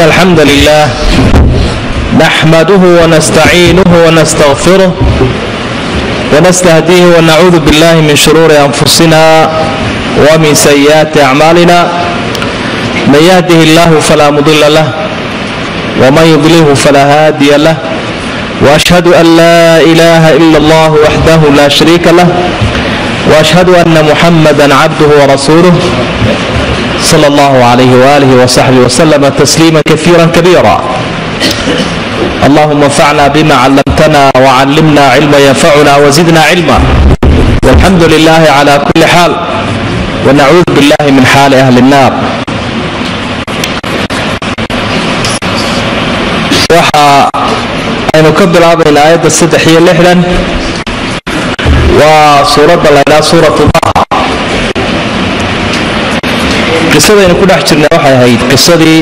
الحمد لله نحمده ونستعينه ونستغفره ونستهديه ونعوذ بالله من شرور أنفسنا ومن سيئات أعمالنا من يهده الله فلا مضل له ومن يضلله فلا هادي له وأشهد أن لا إله إلا الله وحده لا شريك له وأشهد أن محمدا عبده ورسوله صلى الله عليه وآله وصحبه وسلم تسليما كثيرا كبيرا اللهم انفعنا بما علمتنا وعلمنا علما ينفعنا وزدنا علما والحمد لله على كل حال ونعوذ بالله من حال أهل النار waxa aynu ka bilaabayna aayadda saddex iyo lixdan waa suuradda laydhaha suuratu daha qisadaynu ku dhex jirnay waxay ahayd qisadii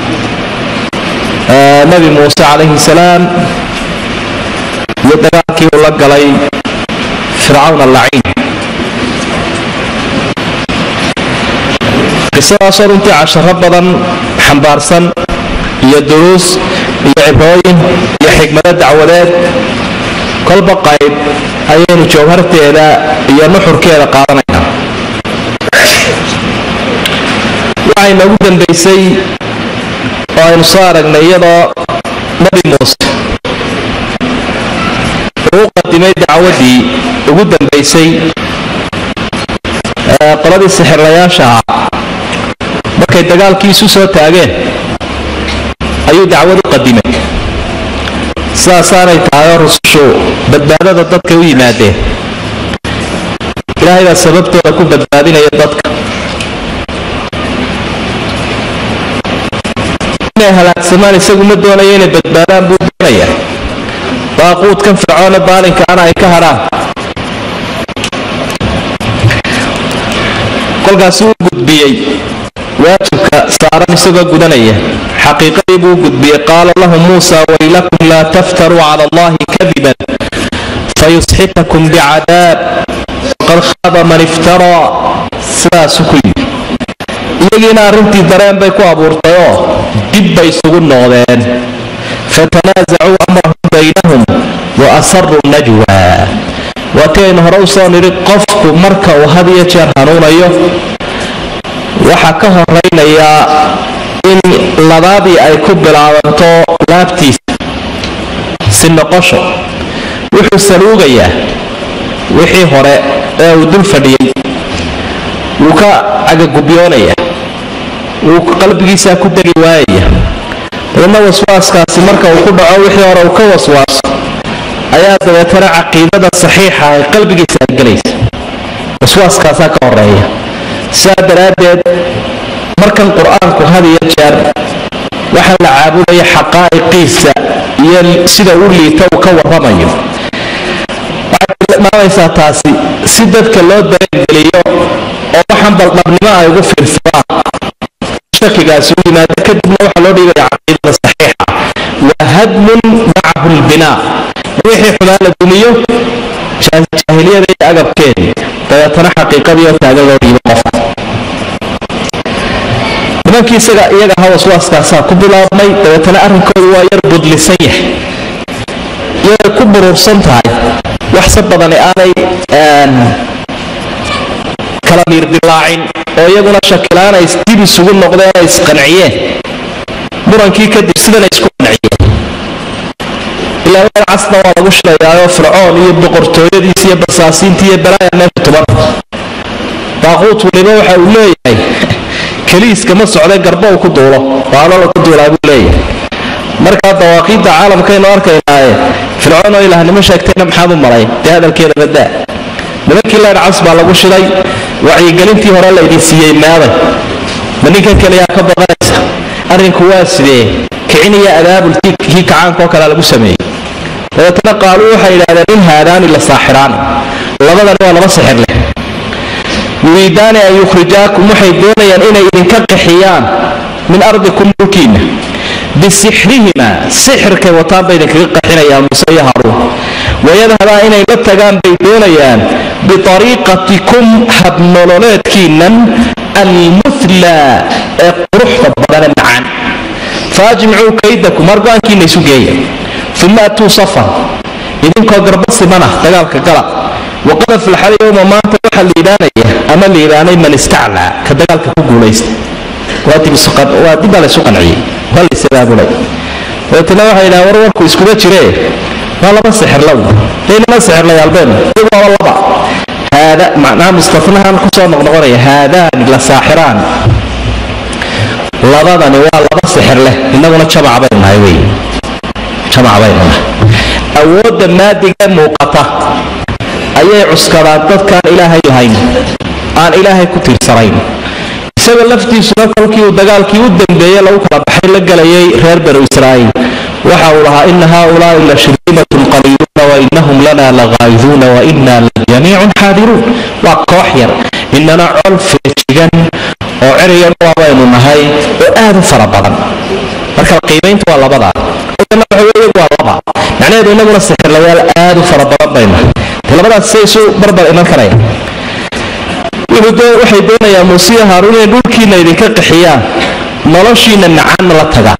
nebi muuse calayhi salaam iyo dagaalkii uu la galay fircawn allaciin qisadaasoo runtii casharo badan xambaarsan iyo duruus iyo cibrooyin iyo xigmado dacwadeed kolba qayb ayaynu jawharteeda iyo nuxurkeeda qaadanaynaa waxay noogu dambaysay oo aynu soo aragnay iyadoo nebi muuse uu qadimay dacwaddii ugu dambaysay qoladii sixirlayaasha ahaa markay dagaalkiisu soo taageen ayuu dacwad u qadimay sidaasaanay tahay oo rusushu badbaadada dadka u yimaadeen ilaahay baa sababtooda ku badbaadinaya dadka inay halaagsamaan isagu ma doonayo inay badbaadaan buu doonaya baaquudkan fircoona baalinkaana ay ka hadhaan kolkaasi uu gudbiyey waajibka saaran isagoo gudanaya xaqiiqadii buu gudbiyey qaala lahu muusa waylakum laa taftaruu cala allahi kadiban fayusxitakum bicadaab waqad khaaba man iftaraa sidaasu ku yidhi iyagiina arrintii dareen bay ku abuurtay oo dib bay isugu noqdeen fatanaasacuu amrahum baynahum wa asaruu najwa waatii aynu hore u soo nidhi qofku marka uu had iyo jeer hanuunayo waxaa ka horaynayaa in labaadii ay ku bilaabanto laabtiisa si noqosho wuxuu saluugayaa wixii hore ee uu dul fadhiyey wuu ka cagagubyoonaya wuu qalbigiisaa ku degi waayaya dabeedna waswaaskaasi marka uu ku dhaco wixii hore uu ka waswaaso ayaa dabeetana caqiidada saxiixa ay qalbigiisa ay gelaysa waswaaskaasaa ka horeeya sidaa daraaddeed markan qur-aanku had iyo jeer waxaa la caabudaya xaqaa'iqiisa iyo sida u liita uu ka warramayo waxay tilmaamaysaa taasi si dadka loo dareengeliyo oo waxaan baldhabnimo ay ugu fiirsadaan shakigaasi u yimaado kadibna waxaa loo dhiibaya caqiidada saxiixa wa hadmun macahu lbinaa wixii xumaan la dumiyo jaahiliyada iyo agabkeedii dabeetana xaqiiqadii oo taagan loo dhiibo qofka nimankii isaga iyaga aha waswaaskaasaa ku bilaabmay dabeetana arrinkoodu waa yar budlisan yahay iyagay ku buruursan tahay waxse badani aanay kala miirdilaacin oo iyaguna shakilaan ay dib isugu noqdeen ay isqanciyeen murankii kadib sidana isku qanciyeen ilaa meel casna waa lagu shilayaayoo fircoon iyo boqortooyadiis iyo basaasiintii iyo balaaya meesha tuban baaquut waliba waxa uu leeyahay keliiska ma socday garba uu ku duulo waalala ku duulaa buu leeyahay markaa dawaaqiidda caalamkaynu arkaynaaye fircoon oo ilaahnimo sheegtayna maxaad u malay dee hadalkeeda badaa nimankii leer cas baa lagu shilay wacyigelintii hore laydin siiyey meeday ma ninkan keliyaa ka baqanaysa arrinku waa sidee kiciniya abaabulkii kii kacaankaoo kalea lagu sameeyey dabeetana qaaluu waxay idhahdeen in haadaani la saaxiraani labadani waa laba sixir leh yuriidaani an yukhrijaakum waxay doonayaan inay idinka qaxiyaan min ardikum dhulkiinna bisixrihima sixirkay wataan bay idinkaga qaxinayaan muuse iyo haruun wayadhabaa inay la tagaan bay doonayaan biariiqatikum habnololeedkiinnan almuthla ee quruxda badane macaan faajmicuu kaydakum mar go-aankiina isu geeya uma atuu safan idinkoo garba simana dagaalka gala waqad aflaxal yowma maanta waxaa liibaanaya ama liibaanay man istaclaa ka dagaalka ku guulaysta waa dib baa laysu qanciyey waa laysabaabulay dabeetana waxay yidhaha war warku iskuma jiree waa laba sixirla daynama sixirlayaalbeenu iyagu waaba laba haada macnaha mustafnahan kusoo noqnoqonaya haadaani la saaxiraan labadani waa laba sixir leh innaguna jamac baynu nahay wey jamac baynu nahay awoodda maadiga muuqata ayay cuskadaan dadkaan ilaahay lahayn aan ilaahay ku tiirsanayn isaga laftiisuna kolkii uu dagaalkii u dambeeye lagu kala baxay la galayay reer banu israa'iil waxa uu lahaa ina haaulaai la shirdimatun qaliiluuna wainahum lana lagaa'iduuna waina lajamiicun xaadiruun waa koox yar inana col feejigan oo ceriga dhua baynu nahay oo aad u fara badan marka qiimayntu waa labadaa waa laba macnaheedu inaguna sixirlayaal aad u fara badan baynu nahay de labadaas say isu barbar iman karaya waxay doonayaa muusiya haaruun inay dhulkiina idinka qixiyaan noloshiina macaanna la tagaa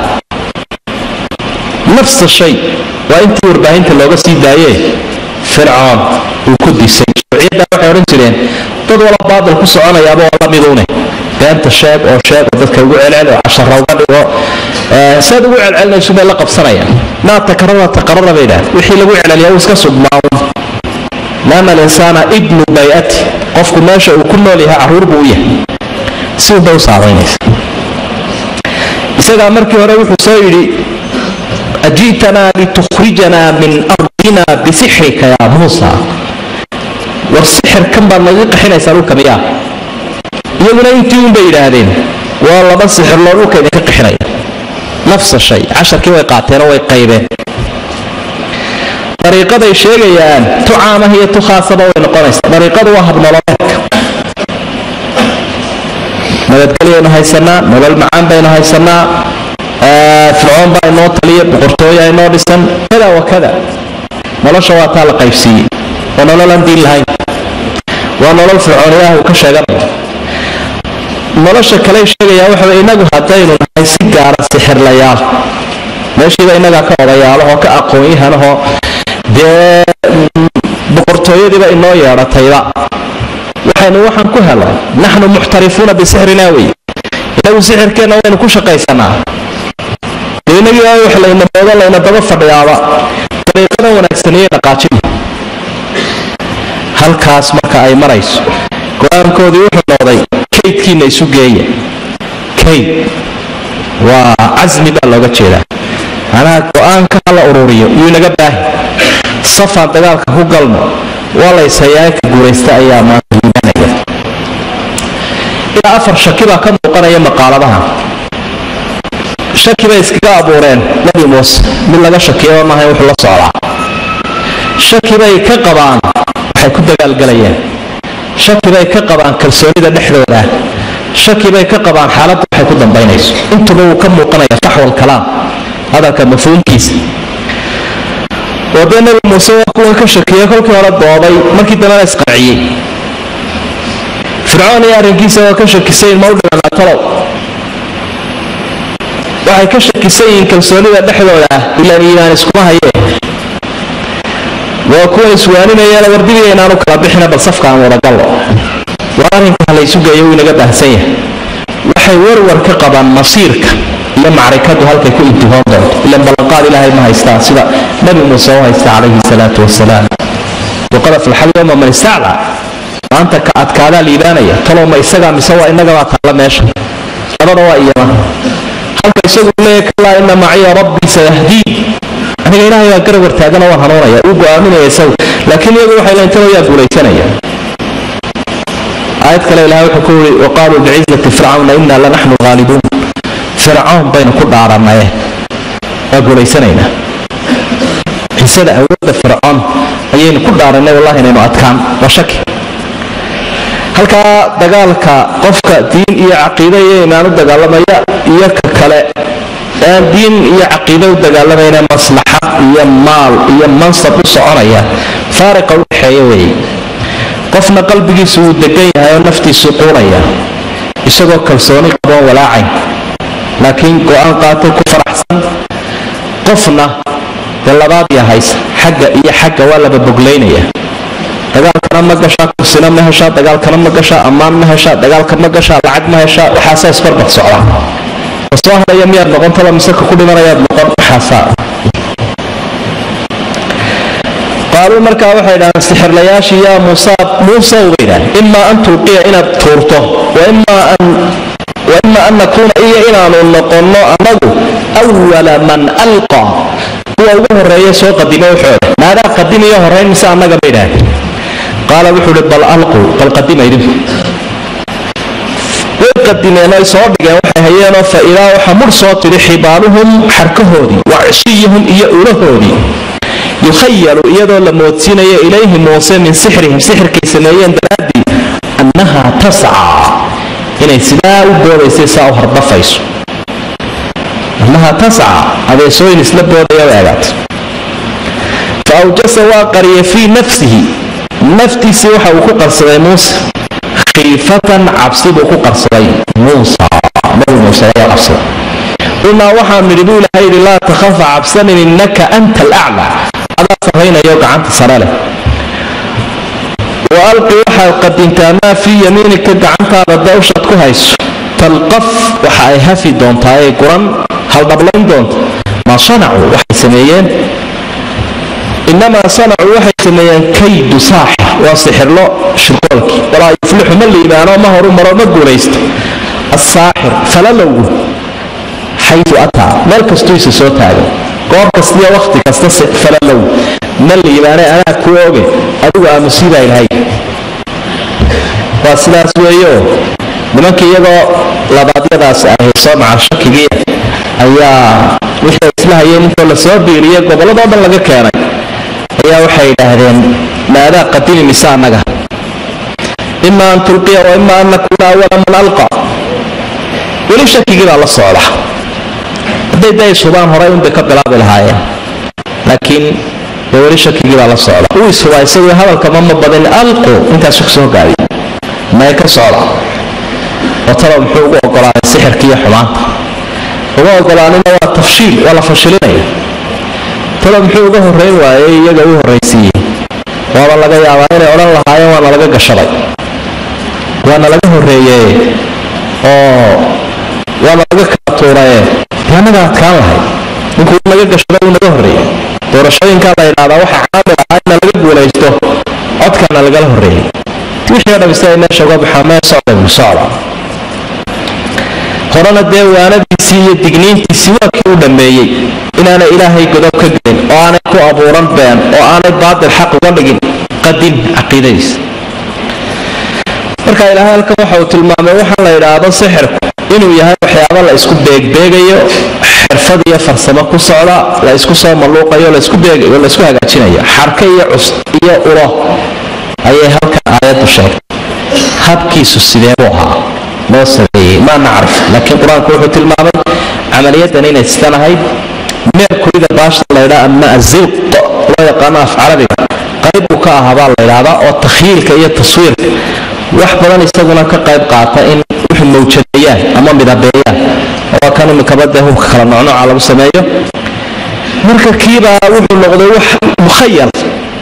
nafsa shay waa intii warbaahinta looga sii daayee fircoon uu ku disay shuuciyaddaa waxay odhan jireen dad wala baadil ku soconayaaba oo la miduune beenta sheeg oo sheeg oo dadka ugu celcel oo cashara uga dhigo saad ugu celcelinaysu bay la qabsanayaan maa takarara taqarara bay idhahdeen wixii lagu celceliyaa uu iska sugmaawun laana alinsaana ibnu bayati qofku meesha uu ku nool yahay carruur buu u yahay si unbay u saabaynaysa isagaa markii hore wuxuu soo yidhi aji'tanaa litukhrijanaa min ardina bisixrika yaa muusa war sixirkan baad naga qaxinaysaa dhulka miyaa iyaguna intii un bay yidhaahdeen waa laba sixirloo dhulka idinka qaxinaya nafsa shay casharkii way qaateenoo way qaybeen dariiqaday sheegayaan tu caamah iyo tu khaasaba way noqonaysa dariiqadu waa habnololeedka nabadgelyaynu haysanaa nolol macaan baynu haysanaa fircoon baa inoo taliya boqortooya inoo dhisan kada wa kada nolosha waa taa la qaybsiiyey oo nololaan diin lahayn waa nolol fircooniyaha uu ka sheeganaya nolosha kale sheegayaa waxa inagu haddaynu nahay si gaara sixirlayaal meeshiiba inagaa ka odayaalahoo ka aqoon-yahanahoo dee boqortooyadiiba inoo yeedhatayba waxaynu waxaan ku helay naxnu muxtarifuuna bisixrina wey inagu sixirkeenna waynu ku shaqaysanaa dee inagii wax layna moodo layna daba fadhiyaaba dariiqada wanaagsaniyey dhaqaajin halkaas marka ay marayso go-aankoodii wuxuu noqday kaydkiina isu geeya kayd waa casmi baa looga jeedaa macnaha go-aanka hala ururiyo iyuu inaga baahi safaan dagaalka ku galno waa layshayaanka guuraysta ayaa maanta liibanaya ilaa afar shaki baa ka muuqanaya maqaaladaha shaki bay iskaga abuureen nabi muuse mid laga shakiyaba maaha wuxuu la socdaa shaki bay ka qabaan waxay ku dagaalgalayeen shaki bay ka qabaan kalsoonida dhexdooda shaki bay ka qabaan xaaladda waxay ku dambaynayso intuba wuu ka muuqanaya faxwal kalaam hadalka mafhuumkiisa oo dee nabi muuse waa kuwan ka shakiya kolkii hore dooday markii dambena isqanciyey fircoon iyo arrinkiisa waa ka shakisayin ma u dhimanaa talow waxay ka shakisan yihiin kalsoonida dhexdooda ah ilaan iimaan iskuma hayee waa kuwan iswaaninayeen wardibiga inaanu kala bixina bal safka aan wadagallo war arrinkaa laysu geeyo wuu inaga baahsan yahay waxay warwar ka qabaan masiirka iyo macrikadu halkay ku intihoon doonto ilan ballanqaad ilaahay ma haystaa sida nabi muuse u haysta calayhi salaatu wasalaam waqad aflaxal yowma man istaclaa maanta ka adkaadaa liibaanaya talow ma isagaa mise waa innagabaa taalla meesha labada waa iyama halka isagu leeya kalaa ina maciya rabbii sayahdiin aniga ilaahay baa garab wartaagana waa hanuunaya uu go-aaminaya isagu laakiin iyagu waxay leeyiin talow yaa guulaysanaya aayad kale ilahay wuxuu ku yiri waqaaluu bicizati fircawna inna lanaxnu haalibuun fircoon baynu ku dhaaranaye waa guulaysanaynaa xisada awoodda fircoon ayaynu ku dhaaranay wallahi inaynu adkaan waa shaki halkaa dagaalka qofka diin iyo caqiide iyo imaan u dagaalamaya iyo ka kale aan diin iyo caqiide u dagaalamayna maslaxad iyo maal iyo mansab u soconaya faariqa u dhexeeya weeye qofna qalbigiisu wuu degan yahay oo naftiisu quunaya isagoo kalsooni qaboon walaacayn laakiin go-aan qaatay ku faraxsan qofna dee labaad yahaysa xagga iyo xagga waa laba boglaynaya dagaalkana ma gashaa kursina ma heshaa dagaalkana ma gashaa ammaan ma heshaa dagaalka ma gashaa lacag ma heshaa waxaasaa isbarbar socdaa soo hadhaya miyaad noqon taba miseka ku dhimanayaad noqon waxaasaa qaaluu markaa waxay dhahdeen sixirlayaashii yaa muusa muusaw bay dhahdeen imaa an tulqiya inaad tuurto waimaa an waima an nakuuna iyo inaanu noqonno annagu awala man alqa kuwa ugu horeeya soo qadimo waxooda maadaa qadimiyo horeyn mise annaga bay dhahdeen qaala wuxuu uhi bal alquu bal qadima idinku way qadimeen ay soo dhigeen waxay hayeenoo fa idaa waxa mudh soo tidhi xibaaluhum xarkahoodii wa cishiyihum iyo ulahoodii yukhayalu iyadoo la moodsiinayo ilayhi muuse min sixrihim sixirkay sameeyeen daraaddii annahaa tascaa inay sidaa u boodaysay saa u hardafayso annahaa tascaa adeesooyin isla boodaya u eegaat fa awjasa waa qariyay fii nafsihi naftiisii waxa uu ku qarsaday muuse khiifatan cabsi buu ku qarsaday muusa nabi muuse ayaa qabsaday qulnaa waxaan nidhi buu ilahay yidhi laa takhafa cabsanin innaka anta alaclaa adaa sarraynayo gacanta sare leh wa alqi waxaad qadintaa maa fii yamiinika gacantaada dawshaad ku hayso talqaf waxa ay hafi doontaa ee guran haldhablayn doonta maa sanacuu waxay sameeyeen inamaa sanacuu waxay sameeyeen kaydu saaxir waa sixirlo shirqoolkii walaa yuflixu ma liibaano ma horu maro ma guulaysto asaaxir falalowgu xayu ataa meel kastuu isa soo taago goor kastiyo wakhti kasta falalow ma liibaane anaa ku oge adigu aamusiibaa ilahay waa sidaas weeyo nimankii iyagoo labaadyadaas ahay soo macal shakigii ayaa wixii isla hayeen intoo lasoo biiriyey gobolladoo dhan laga keenay ayaa waxay idhaahdeen maadaa qadimi mise annaga ima an tulqiya wa ima an nakuuna awala man alqa weli shakigii baa la socda hadday da ishubaan horay unbay ka bilaabi lahaayeen laakiin dee weli shakigii baa la socda uu ishubaa isagoo hadalkama ma badin alqu intaasu kusoo gaadiy may ka socda oo talo muxuu ugu ogolaaday sixirkiiyo xumaanta uga ogolaanina waa tafshiil waa la fashilinaya talo muxuu uga horrayn waayey iyaga u horraysiiyey waaba laga yaabaa inay odhan lahaayeen waana laga gashaday waana laga horreeye oo waana laga kala tuuraye dee annaga adkaan lahay ninkuu naga gashaday uu naga horreeyey doorashooyinkaa la yidhahdaa waxa caamil ahaa ina laga guulaysto codkaana lagala horreeyey wixii o dham si ay meesha uga baxaa mee socda buu socda horena dee waanadiisii iyo digniintiisii waa kii u dhammeeyey inaanay ilaahay godob ka gelin oo aanay ku abuuran been oo aanay baatil xaq uga dhigin qadin caqiidadiisa marka ilaahay halkan waxa uu tilmaamay waxaa la yidhaahdo sixirku inuu yahay waxyaabo la isku beegbeegayo xirfad iyo farsamo ku socda la isku soo malluuqayo laisku beegayo laisku hagaajinayo xarka iyo cus iyo ulo ayay halkan aayaddu sheegtay habkiisu sidee buu ahaa loo sameeyey maa nacrif laakiin qur-aanku wuxuu tilmaamay camaliyadan inay sidan ahayd meerkurida baashta laydhaa ama azilq loo yaqaano af carabiga qayb buu ka ahaa baa la ydhaahdaa oo takhyiilka iyo taswiirka wax badan isaguna ka qayb qaata in wuxuu mawjadeeyaan ama midabeeyaan waa kan imikaba dee hubka kala noocnooca lagu sameeyo marka kiibaa wuxuu noqday wax mukhayal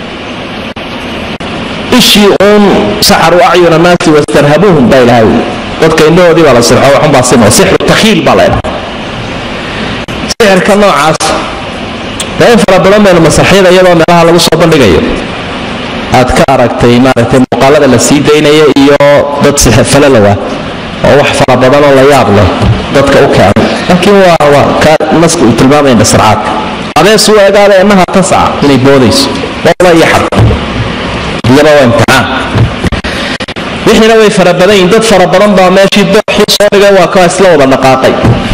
ishii uun saxaru acyuna naasi wastarhabuuhum baa ilahay dadka indhahoodii baa la sirxo waxunbaa simo sixru takhiil baa laydhaa sixirka noocaas dee in fara badan baynu masraxyada iyadoo meelaha lagu soo bandhigayo aad ka aragtay maaragtay muuqaalada la sii daynaya iyo dad falalowa oo wax fara badan oo la yaab leh dadka u keenay laakiin waa waa ka naska uu tilmaamaya nasracaadka adees u egaada innaha tasca inay boodayso wala iyo xad iyaba waa imtixaan wixiina way fara badan yihin dad fara badan baa meeshii dooxii soo dhigay waa kaa isla wada dhaqaaqay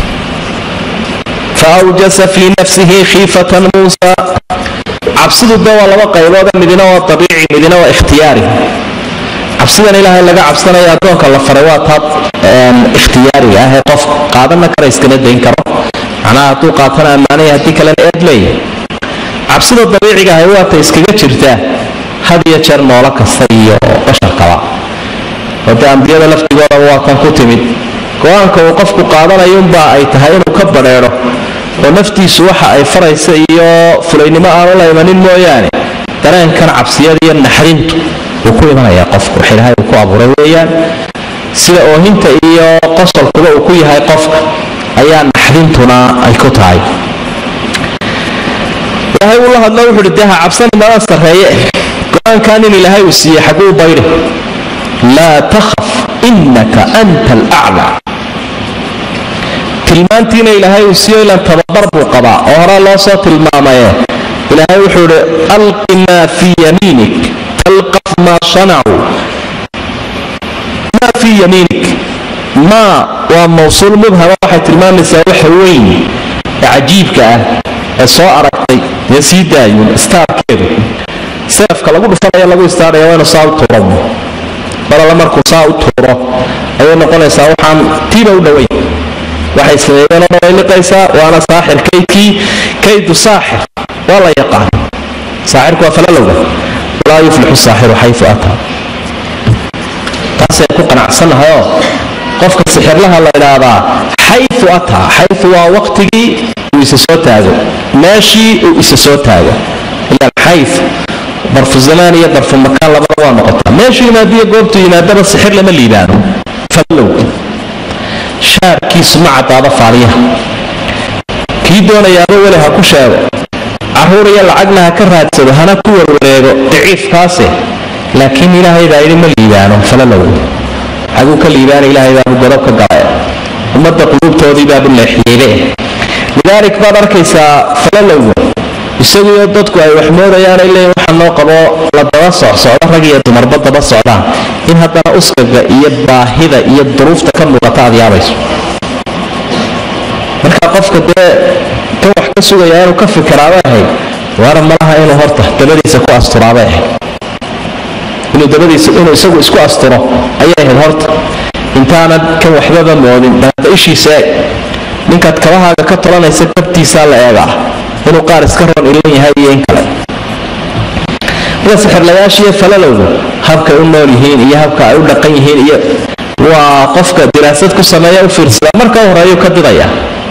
fa awjasa fii nafsihi khiifatan muusa cabsidu de waa laba qaybood midina waa abiici midina waa ikhtiyaari cabsidan ilaahay laga cabsanaya addoonka la faray waa taa ikhtiyaariga ah ee qof qaadana kara iskana dayn karo macnaha hadduu qaatana ammaanaya haddii kalena eed leeya cabsida dabiiciga ahay waata iskaga jirtaa had iyo jeer noolo kasta iyo basharkaba oo dee ambiyada laftigoodaba waa kan ku timid go-aanka uu qofku qaadanayunbaa ay tahay inuu ka badheedho oo naftiisu waxa ay faraysa iyo fulaynimo aanu la imanin mooyaane dareenkan cabsiyada iyo naxdintu wuu ku imanayaa qofku wax ilaahay uu ku abuuray weeyaan sida oohinta iyo qosolkuba uu ku yahay qofka ayaa naxdintuna ay ku tahay ilaahay uu la hadlo wuxu uhi dee ha cabsani nala sarreeye go-aankan in ilaahay uu siiyey xaguu bayri laa takhaf innaka anta alaclaa tilmaantiina ilaahay uu siiyo ilan tababar buu qabaa oo horaa loo soo tilmaamaye ilaahay wuxuu ihi alqi maa fii yamiinik talqaf maa sanacuu maa fii yamiinik maa waa mawsuul mubhama waxay tilmaamaysaa waxa weyn ee cajiibka ah ee soo aragtay dee sii daayun istaarkeedu seefka lagu dhufanaya lagu istaaraya waa inu saa u tuuro balala markuu saa u tuuro ayay noqonaysaa waxaan tiiba u dhoweyn waxay sameeyeenoo dhan way liqaysaa waana saaxir kaydkii kaydu saaxir waa la yaqaan saaxirku waa falalowga walaa yuflixu saaxiru xayu ataa taasay ku qanacsannahayoo qofka sixirlaha la idhaahdaa xayu ataa xayu waa waqtigii uu isa soo taago meeshii uu isa soo taago ilaan xayu darfu zamaan iyo darfu makaan labada waa noqotaa meeshuu yimaadiyo goobtuu yimaadaba sixir lama liibaano falowga shaarkiisu ma caddaada faaliyaha kii doonayaaba weli ha ku sheego carruur iyo lacagna ha ka raadsado hana ku warwareego daciifkaase laakiin ilaahay baa yidhi ma liibaano falalowga xaguu ka liibaana ilaahay baabu godob ka gala ummadda quluubtoodii baabu leexyeele lidaalik baad arkaysaa falalowga isaguyo dadku ay wax moodayaanay leeyiin waxaa noo qabo la daba socsocdo rag iyo dumarba daba socdaan in haddana uskaga iyo baahida iyo duruufta ka muuqata aad yaabayso marka qofka dee kan wax ka sugaya inuu ka fikiraabay ahayd waana malaha inuu horta dabadiisa ku asturaabay ahayd inuu dabadiisa inuu isagu isku asturo ayay ahayd horta intaanad kan waxbaba moodin daata ishiisa eeg ninkaad kabahaaga ka tolanaysa kabtiisaa la eegaa inuu qaar iska roon ilan yahay iyo in kale marka sixirlayaashiiyo falalowdu habkay u nool yihiin iyo habka ay u dhaqan yihiin iyo waa qofka diraasad ku sameeya u fiirsada marka horeeyuu ka didaya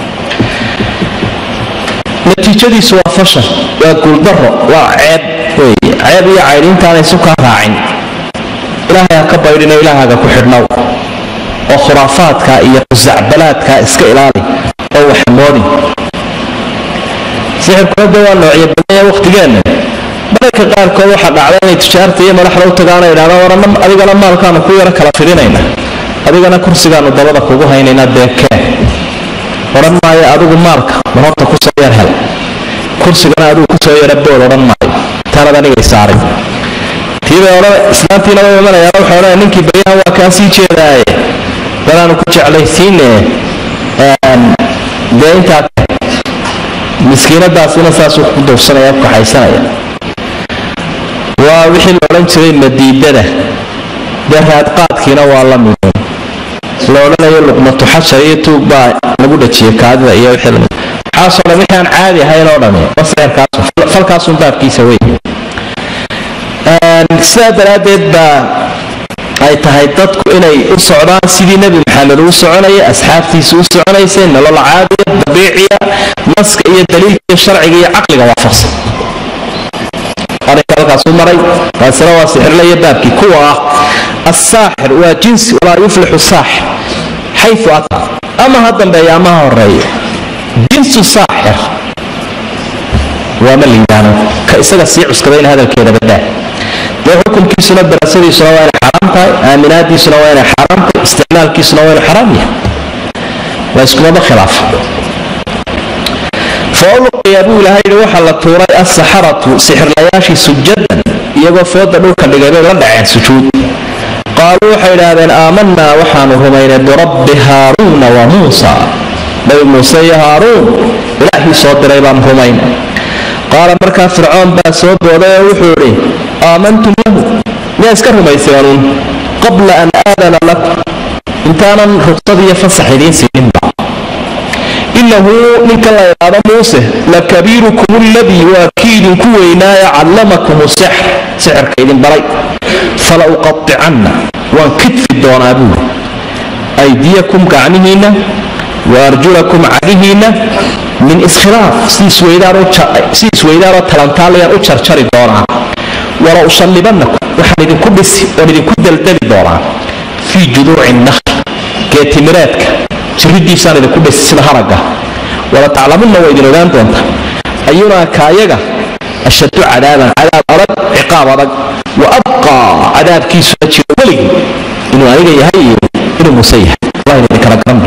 natiijadiisu waa fashal waa guuldaro waa ceeb wey ceeb iyo caydhi intaanay sukaa raacin ilaahay ha ka baydhino ilaahaaga ku xidhnow oo khuraafaadka iyo qusacbalaadka iska ilaali oo waxmoodin sixirkuna de waa noocyo badanya wakhtigeenna mararka qaarkood waxaa dhacda inay tijaarta iyo madaxda u tagaana idhahda warana adigana maalkaanu ku yaro kala fidhinayna adigana kursigaanu dabada kugu haynaynaa beekee odhan maayo adigu maalka mar horta kusoo yar hel kursigana adigu kusoo yara bool odhan maayo taanad anigay saaray tiibay odhan islaantiina u imanayaan waxay odhanaya ninkii baryahan waa kaa sii jeedaaye danaanu ku jeclaysiine dee intaa miskiinadaasina saasuu ku duufsanaya ku kaxaysanaya waa wixii la odhan jiray madiidada dee raadqaadkiina waa la mid la odhanayo luqmatu xashar iyo tuug baa lagu dhajiyay kaadida iyo wixii lamid waxaasoo dhan wixii aan caadi ahayn oo dhami maseerkaasu falkaasun baabkiisa wey sidaa daraaddeed baa ay tahay dadku inay u socdaan sidii nebi maxamed uu soconaya asxaabtiisa u soconaysay nolol caadiya dabiiciya naska iyo daliilka sharciga iyo caqliga waafaqsan arrinka halkaasuu maray taasina waa sixirla iyo baabkii kuwa ah assaaxir waa jinsi walaa yuflixu saaxir xayu ata ama ha dambeeya ama ha horeeyo jinsu saaxir waa ma liibaano ka isaga sii cuskadayna hadalkeeda badaa dee xukunkiisuna darasadiisuna waa inay xaraam tahay aaminaadiisuna waa inay xaraam tahay isticmaalkiisuna waa inuu xaraam yahay waa iskumaba khilaaf fa ulqiya buu ilahay yidhi waxaa la tuuray assaxaratu sixirlayaashii sujadan iyagoo fooda dhulka dhigay bay la dhaceen sujuud qaaluu waxay idhaahdeen aamanaa waxaanu rumaynay birabbi haaruuna wa muusa nabi muuse iyo haaruun ilaahii soo diray baan rumayn qaala markaa fircoon baa soo booday oo wuxuu idhi aamantum lahu miyaa iska rumayseenuun qabla an aadana lakum intaanan ruqsad iyo fasax idiin siininba inahu ninka la idhaado muuse lakabiirukum aladii waa kii idinku weynaaye callamakum sixr sixirka idin baray fala uqaicanna waan kidfi doonaa buuri aydiyakum gacnihiinna wa arjulakum cagihiinna min iskhilaaf si isweydaanoo talantaalayaan u jarjari doonaa wala usallibannakum waxaan idinku dhisi oon idinku daldali doonaa fii juduuci nakhl geetimireedka jiridiisaan idinku dhisi sida haragga wala taclamunna waa idin ogaan doontaa ayunaa kaayaga ashaddu cadaaban cadaab adag ciqaab adag wa abqaa cadaabkiisuna jiro weligii inuu aniga yahay iyo inuu muuse yahay allah idin kala garanay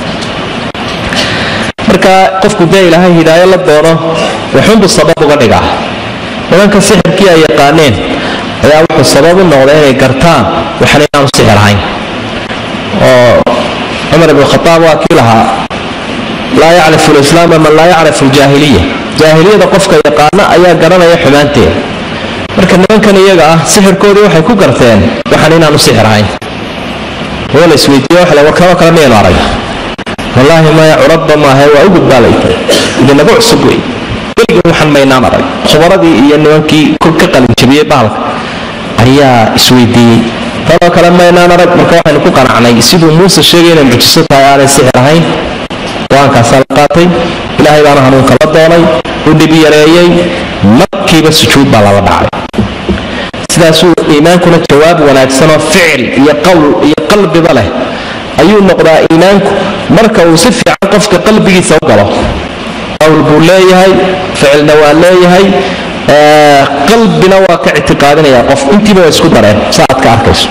marka qofku dee ilaahay hidaayo la doono waxuunbuu sabab uga dhigaa nimanka sixirkii ay yaqaaneen ayaa wuxuu sabab u noqday inay gartaan waxan inaanu sixir ahayn oo cumar ibn khataab waa kii lahaa laa yacrifu lislaama man laa yacrifu ljaahiliya jaahiliyada qofka yaqaana ayaa garanaya xumaanteeda marka nimankan iyaga ah sixirkoodii waxay ku garteen waxan inaanu sixir ahayn oo la isweydiiye waxa war kanoo kale miyaynu arag wallaahi maya curabba maahe waa u gudbaalay idinagu cusub wey weligin waxaan maynaan arag khubaradii iyo nimankii ka qalinjabiyey bahalka ayaa isweydiiyey tanoo kale maynaan arag marka waxaynu ku qanacnay siduu muuse sheegay inay mucjiso tahay aanay sixir ahayn go-aankaasaa la qaatay ilaahay baana hanuunka la doonay u dhib yareeyey markiiba sujuud baa lala dhacay sidaasuu iimaankuna jawaab wanaagsanoo ficil iyo qowl iyo qalbiba leh ayuu noqdaa iimaanku marka uu si fiican qofka qalbigiisa u galo qowl buu leeyahay ficilna waa leeyahay qalbina waa ka ictiqaadinaya qof intiiba waa isku dareen sa aad ka arkayso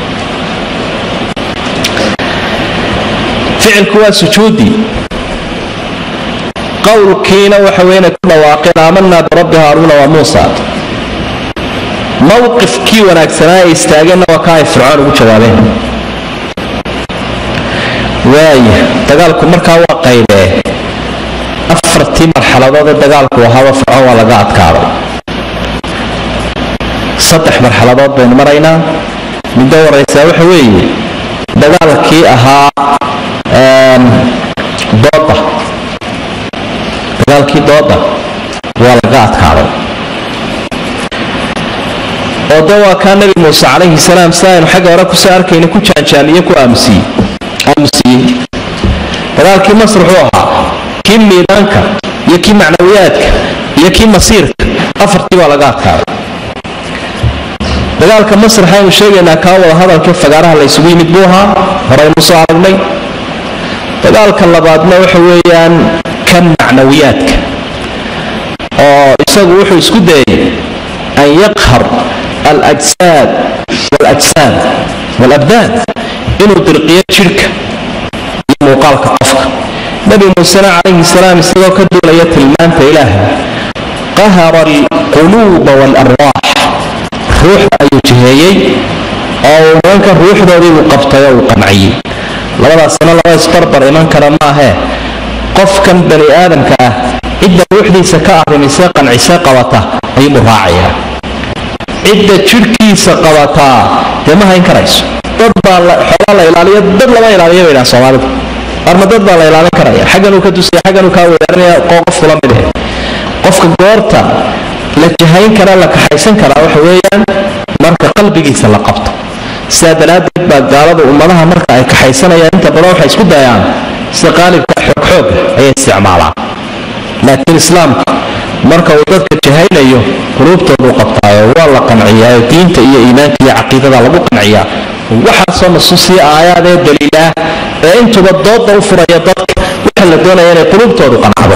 ficilku waa sujuudii qowlkiina waxa weyna ku dhawaaqeen aamanaa birabbi haaruuna waa muusa mowqifkii wanaagsanaa ay istaageenna waa ka ay fircoon ugu jawaabeen waaya dagaalku markaa waa qaydee afartii marxaladood ee dagaalku ahaaba fircoon waa laga adkaaday saddex marxaladood baynu maraynaa middo waraysaa waxa weeye dagaalkii ahaa dooda dagaalkii dooda waa laga adkaaday oo de waa kaa nebi muuse calayhi salaam si aynu xagga hore kusoo arkayna ku jaanjaamiye ku aamusiyey aamusiyey dagaalkii masr wuxuu ahaa kii miidaanka iyo kii macnawiyaadka iyo kii masiirka afartii baa laga adkaaday dagaalka masr waxaynu sheegaynaa kaa wada hadalkii fagaaraha la ysugu yimid buu ahaa horaynu soo aragnay dagaalka labaadna waxa weeyaan kan macnawiyaadka oo isagu wuxuu isku dayay an yaqhar alajsaad walajsaam walabdaan inuu dirqiyo jidhka iyo muuqaalka qofka nebi muusena calayhi salaam isagoo ka duulaya tilmaanta ilaahay qahara alquluuba waalarwaax ruuxda ayuu jiheeyey oo uu nimanka ruuxdoodii uu qabtay oo uu qanciyey labadaasna laba isbarbar iman kara maahee qofkan bani aadamka ah cidda ruuxdiisa ka arrimisee qancisee qabata ayuubuu raacayaa cidda jidhkiisa qabataa dee ma hayn karayso dad baa xoolaa la ilaaliyo dad lama ilaaliyo bay dhahan soomaalidu arma dad baa la ilaalin karaya xagganuu ka dusaya xagganuu kaa weerarinaya qofku la mid eh qofka goorta la jahayn kara la kaxaysan karaa waxa weeyaan marka qalbigiisa la qabto sidaa daraaddeed baa gaalada ummadaha marka ay kaxaysanayaan inta badan waxay isku dayaan sida qaalibka xoogxooga ayay isticmaalaan laakiin islaamka marka uu dadka jahaynayo quluubtooduu qabtaayo waa la qanciyaayo diinta iyo iimaanka iyo caqiidada lagu qanciyaa waxaasoo nasuusiya aayaadee daliilah ee intuba dooda u furaya dadka waxa la doonaya inay quluubtoodu qancdo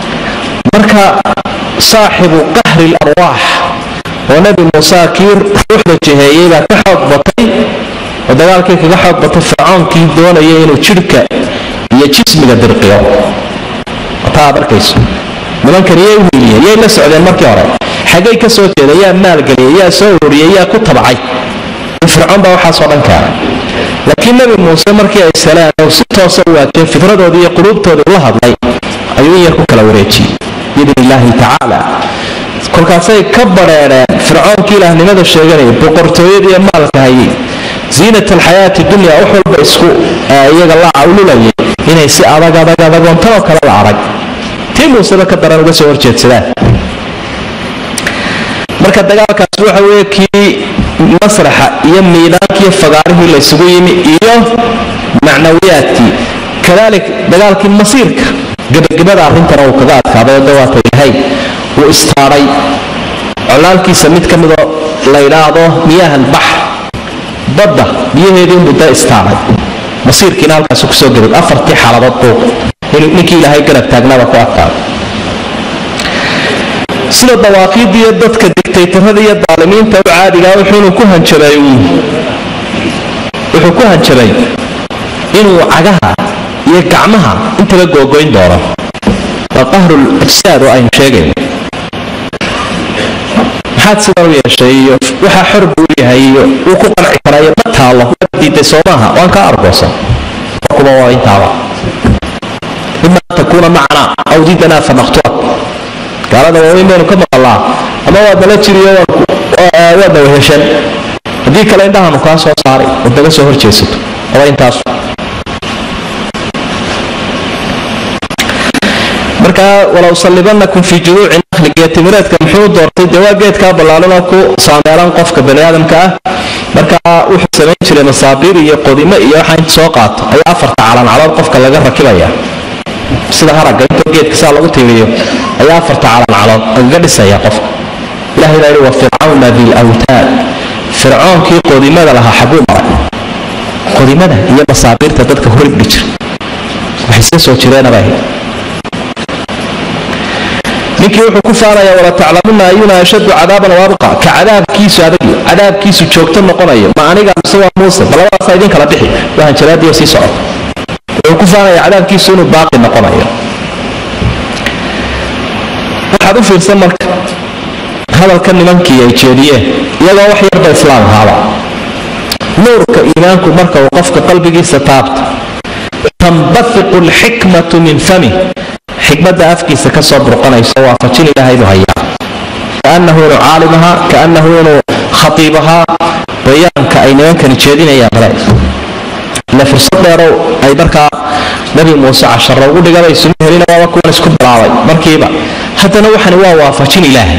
marka saaxibu qahri larwaax oo nebi muuse kii ruuxda jiheeyey baa ka xoog batay oo dagaalkii kaga xoog batay fircoonkii doonaya inuu jidhka iyo jismiga dirqiyo taa ad arkayso nimankan iyay wiiliyeen yay la socdeen markii hore xaggay ka soo jeeda yaa maalgeliyay yaa soo ururiyay yaa ku tabcay fircoon baa waxaasoo dhan keenay laakiin nebi muuse markii ay salaan oo si toosa u waajeen fitradoodii iyo quluubtoodii ula hadlay ayuu in yar ku kala wareejiyey biidn illaahi tacaala kolkaasay ka badheedheen fircoonkii ilaahnimada sheeganaya boqortooyadii iyo maalka hayay ziinat alxayaati dunya wax walba isku iyaga la cawlulayay inay si adag adag adagoontanoo kale la arag tii muuseba ka daran uga soo horjeedsadaan marka dagaalkaas waxa weeye kii masraxa iyo miidaankii fagaarihii laysugu yimi iyo macnawiyaadkii kadalik dagaalkii masiirka gebagabada arrintana uu kaga adkaaday oo dawaata ilaahay wuu istaadhay colaalkiisa mid ka midoo la yidhaahdo miyahan bax badda biyaheedii muddo istaadhay masiirkiina halkaasi kusoo gebag afartii xaaladood buu ninkii ilaahay garab taagnaaba ku adkaaday sida dawaaqiidiiyo dadka digtaytarada iyo daalimiinta u caadigaa wuxuunu ku hanjabay wuxuu ku hanjabay inuu cagaha iyo gacmaha intaba googoyn doono waa qahrul ajsaad oo aynu sheegayno maxaad sidan u yeeshay iyo waxaa xor buu yahay iyo wuu ku qanci karaa iyo ma taallo waad diiday soo maaha waan kaa argoosan kuba waa intaaba ima an takuuna macnaa aw didanaa fanaqtuak gaalada waaweyn baynu ka maqalaa ama waad nala jiriyo waadna weheshan haddii kale indhahanu kaa soo saaray ood naga soo horjeesato aba intaas markaa walow sallibanakum fii juduuci nakhli geetimireedka muxuu doortay dee waa geedkaa ballaalanoo ku saameelan qofka bani aadamka ah markaa wuxuu samayn jiray masaabiir iyo qodimo iyo waxaa inta soo qaato ayaa afarta calancalood qofka laga rakibaya sida haragga intoo geedka saa lagu tiiriyo ayaa afarta calancalood lagaga dhisaya qofka ilahay baa yidhi wa fircawna dilawtaad fircoonkii qodimada lahaa xaguu maray qodimada iyo masaabiirta dadka horibdhi jira waxay iska soo jireenaba ninkii wuxuu ku faanayaa wala taclamuna ayuna ashadu cadaaban waabqa ka cadaabkiisu adag cadaabkiisu joogto noqonayo ma aniga mise waa muuse balabadaasa idin kala bixi waa hanjaraadiyo sii socota wuxuu ku faanayaa cadaabkiisu inuu baaqi noqonayo waxaad u fiirsan marka hadalka nimankii ay jeediyeen iyagoo wax yarba islaam ahaaba nuurka iimaanku marka uu qofka qalbigiisa taabto tanbafiqu alxikmatu min fami xikmadda afkiisa ka soo burqanayso waafajin ilaahay buu hayaa kaanahu inuu caalim ahaa kaanahu inuu khatiib ahaa bayaanka ay nimankani jeedinayaan male ile fursad dheerow ay markaa nebi muuse casharo ugu dhigabay suma helina waaba kuwan isku bilaabay markiiba haddana waxani waa waafajin ilaahay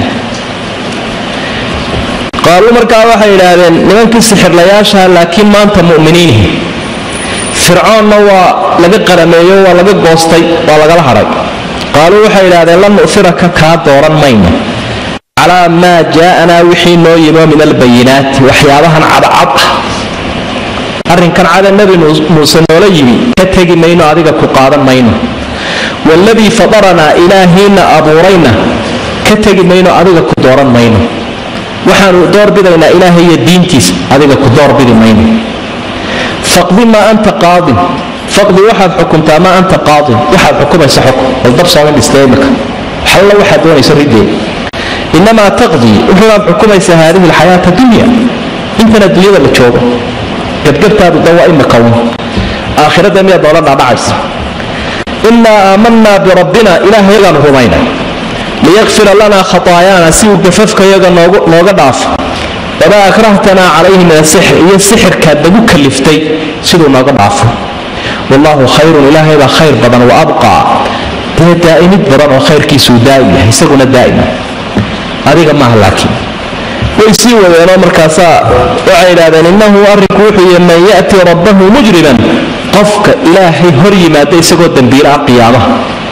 qaaluu markaa waxay idhaahdeen nimankii sixirlayaasha laakiin maanta mu'miniinihi fircoonna waa laga qarameeyo waa laga goostay waa lagala hadhay qaaluu waxay idhahdeen lan nu'firaka kaa dooran mayno calaa maa jaa'anaa wixii noo yimo min albayinaati waxyaabahan cadcad ah arrinkan cada nebi muuse noola yimi ka tegi mayno adiga ku qaadan mayno waaladii fadaranaa ilaahiina abuurayna ka tegi mayno adiga ku dooran mayno waxaanu doorbidaynaa ilaahay iyo diintiisa adiga ku doorbidi mayno faqdi maa anta qaadin faqdi waxaad xukuntaa maa anta qaadin waxaad xukumaysa xukun baldab soomin dhistay imika xalla waxaad doonaysa rideed inamaa taqdii wuxuunaad xukumaysaa haadihi alxayaata dunya intan adduunyada la joogo gebgebtaadu da waa imika un aakhirada miyaad noola dhaadhacaysa innaa aamanaa birabbina ilaahayagaanu rumayna liyakfira lanaa khataayaana si uu gafafkayaga nooga dhaafo wamaa akrahtanaa calayhi min asixr iyo sixirkaad nagu kaliftay siduu nooga dhaafo wallaahu khayrun ilaahay baa khayr badan wa abqaa dee daa'imid badan oo khayrkiisuu daa'im yahay isaguna daa'ima adiga maaha laakiin way sii wadeenoo markaasaa waxay idhahdeen innahu arrinku wuxuu yihi man ya'ti rabbahu mujriman qofka ilaahay hor yimaada isagoo dembiila ah qiyaamaha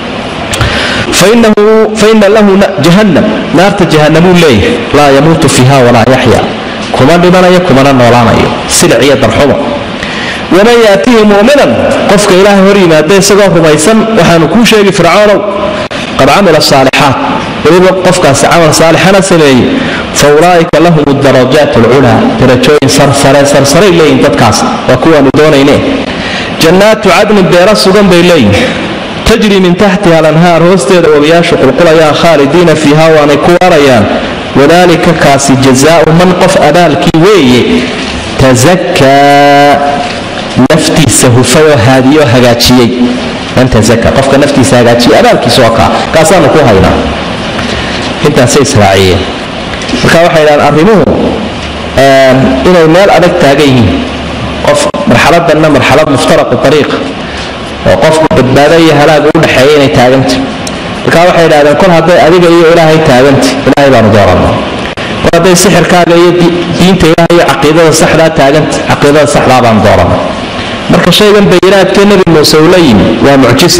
faina lahu jahannam naarta jahanamuu leeyahay laa yamuutu fiiha walaa yaxya kuma dhimanayo kumana noolaanayo silic iyo darxumo waman yaatihi mu'minan qofka ilaahay hor yimaada isagoo rumaysan waxaanu kuu sheegi fircoonow qad camila saalixaat weliba qofkaasi camal saalixana sameeyey fa ulaa'ika lahum darajaat alculaa darajooyin sarsare sarsaray leeyihin dadkaas waa kuwaanu doonayne jannaatu cadnin beero sugan bay leeyihin tajri min taxtiha alanhaar hoosteeda wabiyaashu qulqulayaan khaalidiina fiiha waanay ku waarayaan wadaalika kaasi jazaau man qof abaalkii weeye tasakaa naftiisa hufayoo haadiyoo hagaajiyey man tazaka qofka naftiisa hagaajiyey abaalkiisa oo kaa kaasaanu ku haynaa intaasay israaciyeen marka waxay idhahaan arrimuhu inay meel adag taagan yihiin qof marxaladanna marxalad muftaraqu ariiqa oo qofku badbaado iyo halaaga u dhexeeya inay taaganta markaa waxay idhahdeen kol hadday adiga iyo ilaahay taaganta ilaahay baanu doorana kol hadday sixirkaaga iyo diinta ilaah iyo caqiidada saxdaa taaganta caqiidada saxdaa baanu doorana marka shaygan bayinaadkee nebi muuse uu la yimi waa mucjisa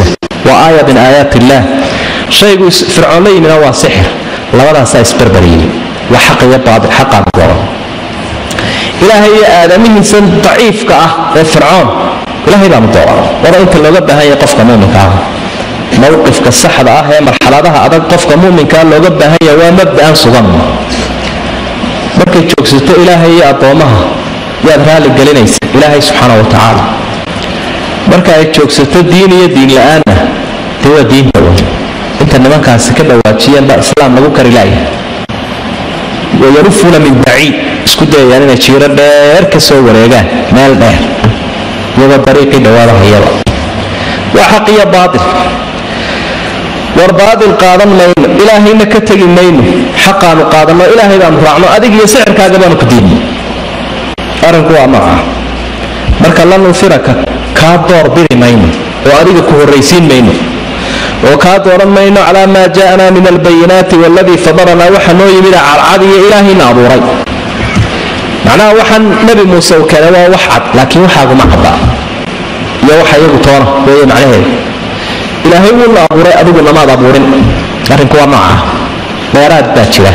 waa aaya min aayaat illaah shaygu fircoon la yimina waa sixir labadaasaa isbarbariyey waa xaq iyo baatil xaqaan dooran ilaahay iyo aadamihiisan daciifka ah ee fircoon ilaahay baanu dooran wada inta looga baahan yahay qofka muuminka ah mowqifka saxda ah ee marxaladaha adag qofka muuminkaa looga baahan yahay waa mabda'an sugan markay joogsato ilaahay iyo addoommaha yaad raalli gelinaysa ilaahay subxaana wa tacaala marka ay joogsato diin iyo diin la-aanna dee waa diinta wey inta nimankaasi ka dhawaajiyeen baa islaam lagu kari laaya wayarufuuna min baciid isku dayayaan inay jiiro dheer ka soo wareegaan meel dheer iyagoo dariiqii dhawaada hayaba waa xaq iyo baatil war baatil qaadan mayno ilaahayna ka tegi mayno xaqaanu qaadanno ilaahay baanu raacno adig iyo sixirkaaga baanu ku diidno arrinku waa nooca marka la nufiraka kaa door biri mayno oo adiga ku horraysiin mayno oo kaa dooran mayno calaa maa jaa'anaa min albayinaati waaladii fadaranaa waxa noo yimid cadcad iyo ilaahayna abuuray macnaha waxaan nebi muuse u keenay waa wax cad laakiin waxaaguma caddaa iyo waxa iyagu toona weeye macnaheedu ilaahay wuuna abuuray adigu namaad abuurin arrinku waa nooca dheeraad baa jira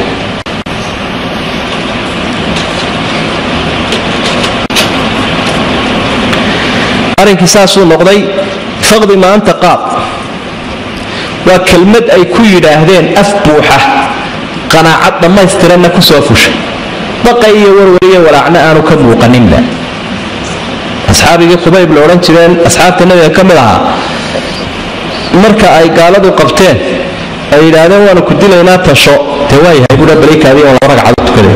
arrinkii saasuu noqday faqdi maanta qaad waa kelmad ay ku yidhaahdeen af buuxa qanaacad dhammaystiranna ku soo fushay baqay iyo warwariyo walaacna aanu ka muuqaninba asxaabigii khubayb la odhan jireen asxaabta nabiga ka mid ahaa marka ay gaaladu qabteen ay yidhaahdeen waanu ku dilaynaa tasho dee waayahay buha balaykaadii oo laba ragcado tukaday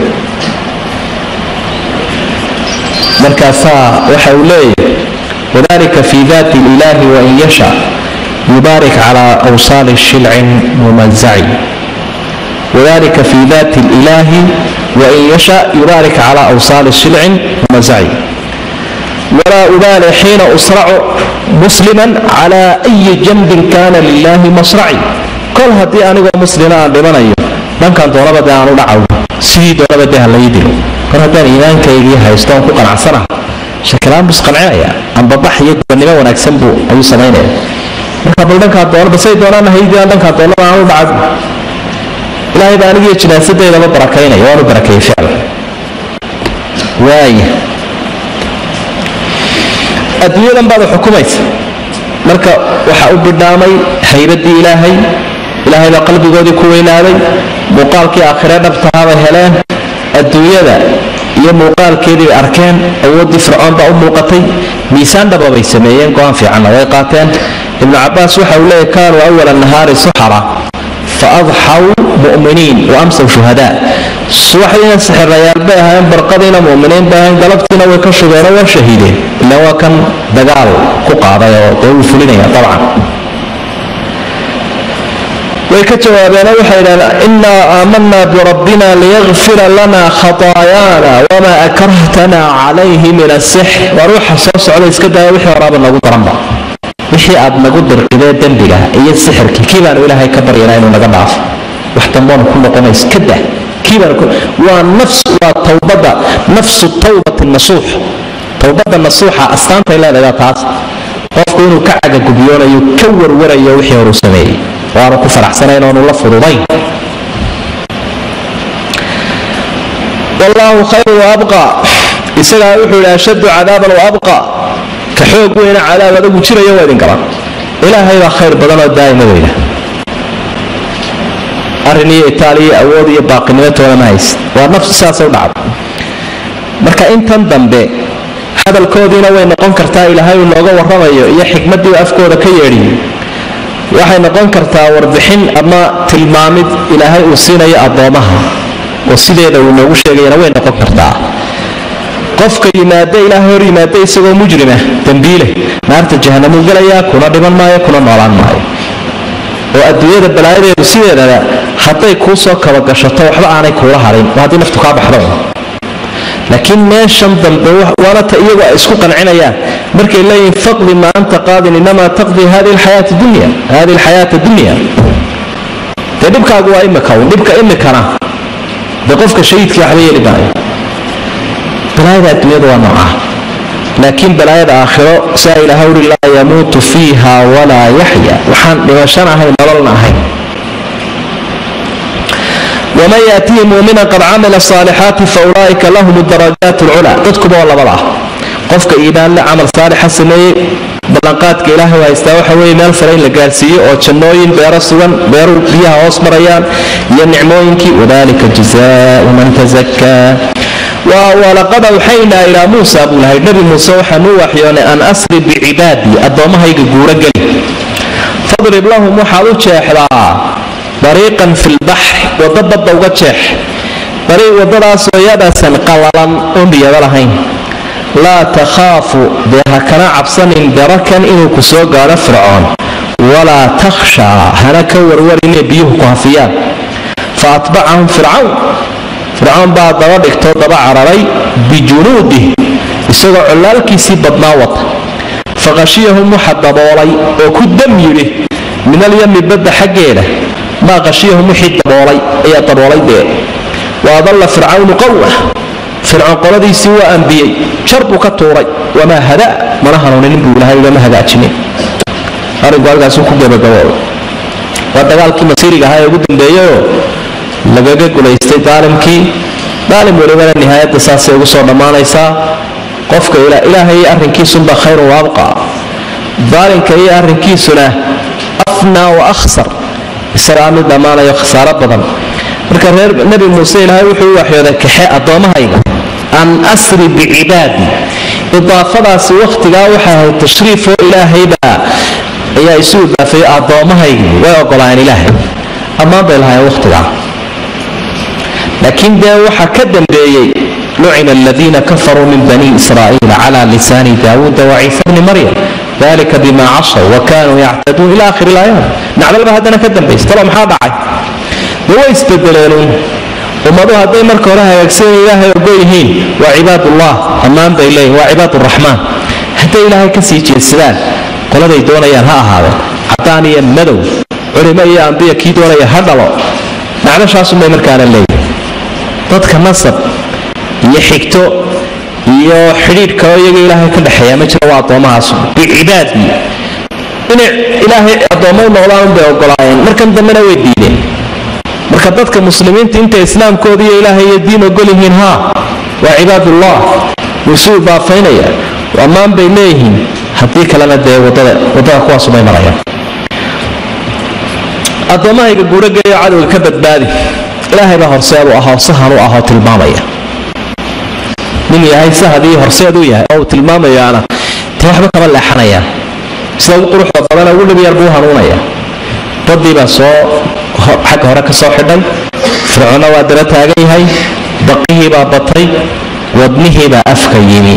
markaasaa waxa uu leeyahay wadalika fi daati ilaahi wain yasha yubaarik cala awsaali shilcin mumazaci wadalika fi daati ilaahi wain yasha yubaarik cala awsaali shilcin mumazaci walaa ubaali xiina usracu musliman cala ayi janbin kana lilahi masraci kol haddii anigoo muslima aan dhimanayo dhankan doonaba dee aan u dhacaw sidii doonaba dee ha lai dilo kor haddaan iimaankaygii haysto oon ku qanacsanaha shakilaan buu isqancinaya ambabax iyo gubannimo wanaagsan buu ayuu samaynaya marka bal dhankaa doonaba say doonaana haydiyaan dhankaa doonaba aan u dhacaw ilaahay baa anigiyo jinaasadeydaba barakaynaya waanu barakeeyey ficlan waaya adduunyadan baad xukumaysa marka waxa u bidhaamay haybaddii ilaahay ilaahay baa qalbigoodii ku weynaaday muuqaalkii aakhire dhabtahabay heleen adduunyada iyo muuqaalkeedii bay arkeen awooddii fircoon baa u muuqatay miisaan dhaba bay sameeyeen go-aan fiicanna way qaateen ibnu cabaas waxa uu leeyahy kaanuu awala nahaari suxara fa adxaw mu'miniin wa amsaw shuhadaa subaxdiina sixirayaal bay ahaayeen barqadiina mu'miniin bay ahayn galabtiina way ka shugeenoo waa shahiideen ila waa kan dagaal ku qaaday oo dee wuu fulinaya dabcan way ka jawaabeenoo waxay idhahdeen innaa aamanaa birabbina liyakfira lana khataayaana wamaa akrahtana calayhi min asixr waa ruuxa soo socda iska daya wixii horaaba nagu daranba wixii aad nagu dirqidee dembiga iyo sixirkii kii baanu ilaahay ka baryanaa inuu naga dhaafo wax damboonu ku noqonays ka dah kii baanu waa nafs waa towbadda nafsu tawbati nasuux towbadda nasuuxa astaantay leedahay taas qofku inuu ka cagagubiyoonayo ka warwarayo wixii horuu sameeyey waanu ku faraxsanayn oonu la fududayn wallaahu khayru waabqa isagaa wuxuu yidhi ashaddu cadaaban waabqa ka xoog weyna cadaab adagu jiraya waa idin gaban ilaahay baa khayr badan oo daa'ima weyna arrin iyo itaaliya awood iyo baaqinimo toona ma hayst waa nafsi saasay u dhacda marka intan dambe hadalkoodiina way noqon kartaa ilaahay uu nooga warramayo iyo xikmaddii afkooda ka yeedhiyo waxay noqon kartaa warbixin ama tilmaamid ilaahay uu siinayo addoomaha oo sideeda uu noogu sheegayana way noqon kartaa qofka yimaada ilaahay hor yimaada isagoo mujrima dembiile naarta jahanamuu gelayaa kuna dhiman maayo kuna noolaan maayo oo adduunyada balaayadeedu sideedaba hadday kuu soo kabagashato waxba aanay kuula harin waa haddii naftu kaa baxdo laakiin meeshan dambe waana ta iyagu ay isku qancinayaan markay leeyihin faqdi ma anta qaadin inamaa taqdi hadihi alxayaata dunya hadihi alxayaata dunya dee dhibkaagu waa imika un dhibka imikana dee qofka shahiidkii waxba yeeli maayo balaayada adduunyada waa noocaa laakiin balaayada aakhiro saa ilaha uri laa yamuutu fiiha walaa yaxya waxaan dhimashan ahayn nololna ahayn waman yaatihi muumina qad camila saalixaati fa ulaa'ika lahum darajaat lculaa dadkuba oo labada ah qofka iimaanle camal saalixa sameeyey ballanqaadka ilaahay u haystaa waxa weeye meel sare in la gaarsiiyo oo jannooyin beero sugan beeru biyaha hoos marayaan iyo nicmooyinkii wadalika jazaau man tazakaa walaqad awxaynaa ilaa muusa buu lahay nebi muuse waxaan u waxyoonay an asri bicibaadii addoommahayga guuro geli fadrib lahum waxaad u jeexdaa dariiqan fi lbaxri waddo badda uga jeex dariiq waddadaasoo yabasan qallalan oon biyaba lahayn laa takhaafu dee ha kana cabsanin darakan inuu ku soo gaadho fircoon walaa takhshaa hana ka warwar inay biyuhu ku hafiyaan fa atbacahum fircawn fircoon baa daba dhigtoo daba cararay bijunuudih isagoo collaalkiisii badnaa wata faqashiyahum waxa daboolay oo ku dam yidhi min alyami badda xaggeeda maa qashiyahum wixii daboolay ayaa daboolay dee wa adalla fircawnu qowmah fircoon qoladiisii waa ambiyey jar buu ka tuuray wamaa hada mana hanuuninin buu ilahay ugama hagaajinin arrinku halkaasuu ku gabagabooday waa dagaalkii masiiriga ahaa ee ugu dambeeyeyoo lagaga gulaystay daalimkii daalim welibana nihaayadda saasay ugu soo dhammaanaysaa qofka ilaahay iyo arrinkiisunba khayrun wa abqa daalimka iyo arrinkiisuna afnaa wa akhsar isagaa mid dhammaanayo khasaaro badan marka reer nebi muuse ilaahay wuxuu u waxyooday kaxe addoommahayga an asri bicibaadi idaafadaasi wakhtigaa waxay ahayd tashriifoo ilaahaybaa ayaa isu idaafeeyo addoommahaygi way ogolaayeen ilaahay ammaan bay lahaayeen wakhtigaa laakiin dee waxaa ka dambeeyey lucina aladiina kafaruu min bani israa'iila cala lisaani daawuuda waciisa bni maryam dalika bima casaw wa kanuu yactaduun ila akhiri ilaayaat nacdalba haddana ka dambaysa talo maxaa dhacay dee way isbedeleenuun ummadu hadday marka hore hagaagsan ilaahay ogo yihiin waa cibaadullah ammaan bay leeyihin waa cibaaduraxmaan hadday ilaahay ka sii jeedsadaan qoladay doonayaan ha ahaadeen cadaan iyo madow culimo iyo ambiya kii doonaya ha dhalo nacdashaasunbay markaana leeyihin dadka nasab iyo xigto iyo xidhiidh kaloo iyaga ilaahay ka dhexeeya ma jira waa addoomahaas bicibaadii inay ilaahay addoommo u noqdaan unbay ogolaayeen markan dambena way diideen marka dadka muslimiinta intay islaamkooda iyo ilaahay iyo diin ogol yihiin haa waa cibaadullah wuu isu idaafaynaya ammaan bay leeyihiin haddii kalena dee wadada kuwaasumay marayaan addoommahayga guurageeyo cadowga ka badbaadi ilaahay baa horseed u ahoo sahan u ahoo tilmaamaya nin yahay sahadii horseed u yahay oo uu tilmaamayaana dee waxba kama leexanayaan sida ugu quruxda badana ugu dhibyar buu hanuunaya baddii baa soo xagga hore ka soo xidhay fircoonna waa daba taagan yahay baqihii baa batay wadnihii baa afka yimi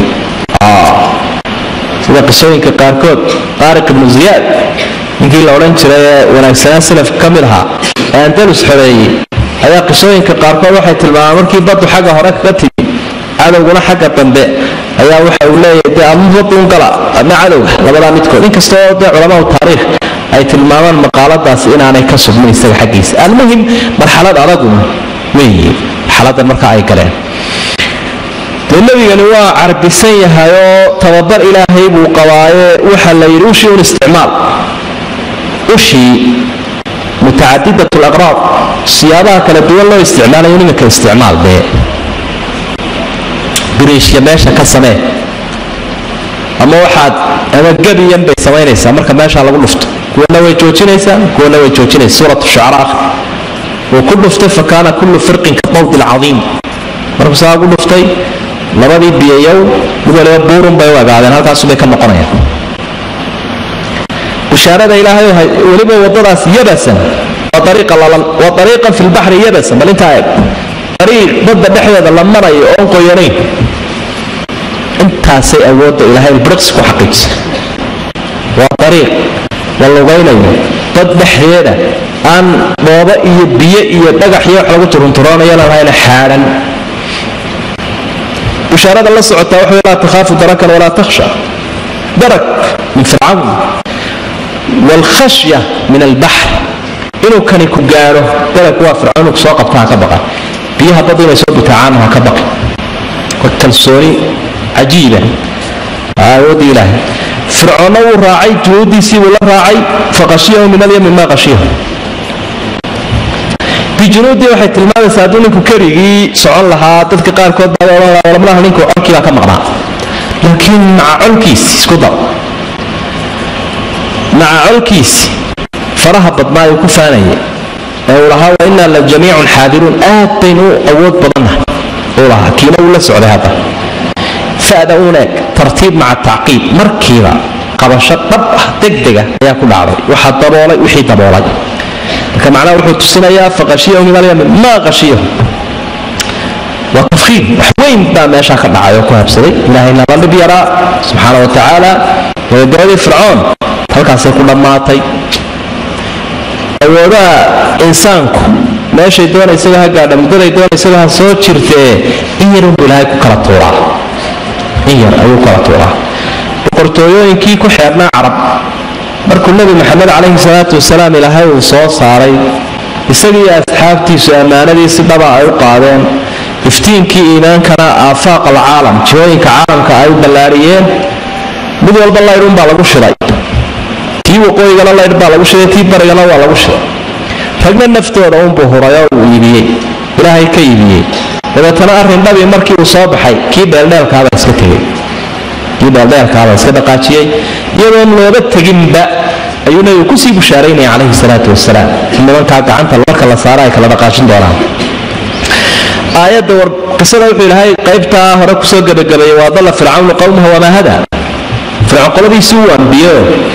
sida qisooyinka qaarkood taariq ibnu ziyaad ninkii la odhan jiray ee wanaagsanaa salafka ka mid ahaa ee andalus xoreeyey ayaa qisooyinka qaarkood waxay tilmaamaan markii baddu xagga hore kaga timi cadowguna xagga dambe ayaa waxa uu leeyahay dee ama badduun gala ama cadowga labadaa midkood inkastoo dee culamahu taariikh ay tilmaamaan maqaaladaas inaanay ka sugmin isaga xaggiisa almuhim marxalad adaguna weeye marxaladan marka ay galeen dee nebigani waa carbisan yahay oo tababar ilaahay buu qabaaye waxa la yidhi ushii un isticmaal ushii mutacadidat laqraab siyaabaha kala duwan loo isticmaalayo nimanka isticmaal dee biriishya meesha ka samee ama waxaad ama gebiyan bay samaynaysaa marka meesha lagu dhufto kuwana way joojinaysaa kuwana way joojinaysa suurat shucara akhri wuu ku dhuftay fa kaana kullu firqin ka dawdi lcadiim markuu saa ugu dhuftay labadii biyayow mid waliba buurun bay u agaadeen halkaasubay ka noqonayaan bishaarada ilaahay weliba wadadaas yabasan waa ariiqa lalan waa ariiqan fi lbaxri yabasan bal intaa eeg ariiq badda dhexdeeda la marayo oon qoyanayn intaasay awoodda ilaahay briqs ku xaqiijisa waa ariiq la lugaynayo dad dhexdeeda aan dhoobo iyo biyo iyo dhagax iyo wax lagu turunturoonayana lahayna xaadhan bishaarada la socotaa waxa laa takhaafu darakan walaa takhsha darak min fircawn waalkhashya min albaxr inuu kani ku gaadho darak waa fircawn ku soo qabta ha ka baqa biyaha badda inay soo butaacaan ha ka baqi waa kalsooni cajiiba awoodii ilaahay fircoonna wuu raacay junuudiisii buu la raacay faqashiyahu min alyami maa qashiyahu bijunuudii waxay tilmaamaysaa hadduu ninku kerigii socon lahaa dadka qaarkood baa odhan lahaa walamlaha ninku colkii baa ka maqnaa laakiin maca colkiisi isku dar maca colkiisi faraha badnaa uu ku faanayay ee uu lahaa wa innaa la jamiicun xaadiruun aad baynu u awood badannahay uu lahaa kiina uu la socday hadda fa'da uun eeg tartiib maca tacqiib markiiba qabasho dhab ah degdega ayaa ku dhacday waxaa daboolay wixii daboolay marka macnaha wuxuu tusinayaa faqashiyahu min alyami maa qashiyahu waa tafkiim wax weyn baa meeshaa ka dhacay oo ku habsaday ilaahayna la dhib yaraa subxaana wa tacaala gabagabadii fircoon halkaasay ku dhammaatay awoodaha insaanku meeshay doonaysaga ha gaadha muddaday doonaysaga ha soo jirtee in yarunbu ilaahay ku kala tuuraa in yar ayuu kala tuuraa boqortooyooyinkii ku xeernaa carab markuu nebi maxamed calayhi salaatu wasalaam ilaahay uu soo saaray isagiiyo asxaabtiisu ammaanadii si dhaba ay u qaadeen iftiinkii iimaankana aafaaq alcaalam jihooyinka caalamka ay u ballaariyeen mid walba laydhun baa lagu shiday tii waqooyigana laydh baa lagu shiday tii barigana waa lagu shiday ragna naftooda unbuu huray oo uu iibiyey ilaahay ka iibiyey dabeetana arrin dhabii markii uu soo baxay kii dheeldheelkaaba iska tegey kii dheeldheelkaaba iska dhaqaajiyey iyadoon looga teginba ayuu nebigu kusii bushaaraynaya calayhi salaatu wasalaam in nimankaa gacanta marka la saara ay kala dhaqaajin doonaan aayadda war qisada wuxuu ilaahay qaybtaa hore kusoo gebagabeeyey waa dalla fircawnu qowmaha wamaa hada fircoon qoladiisii uu ambiyo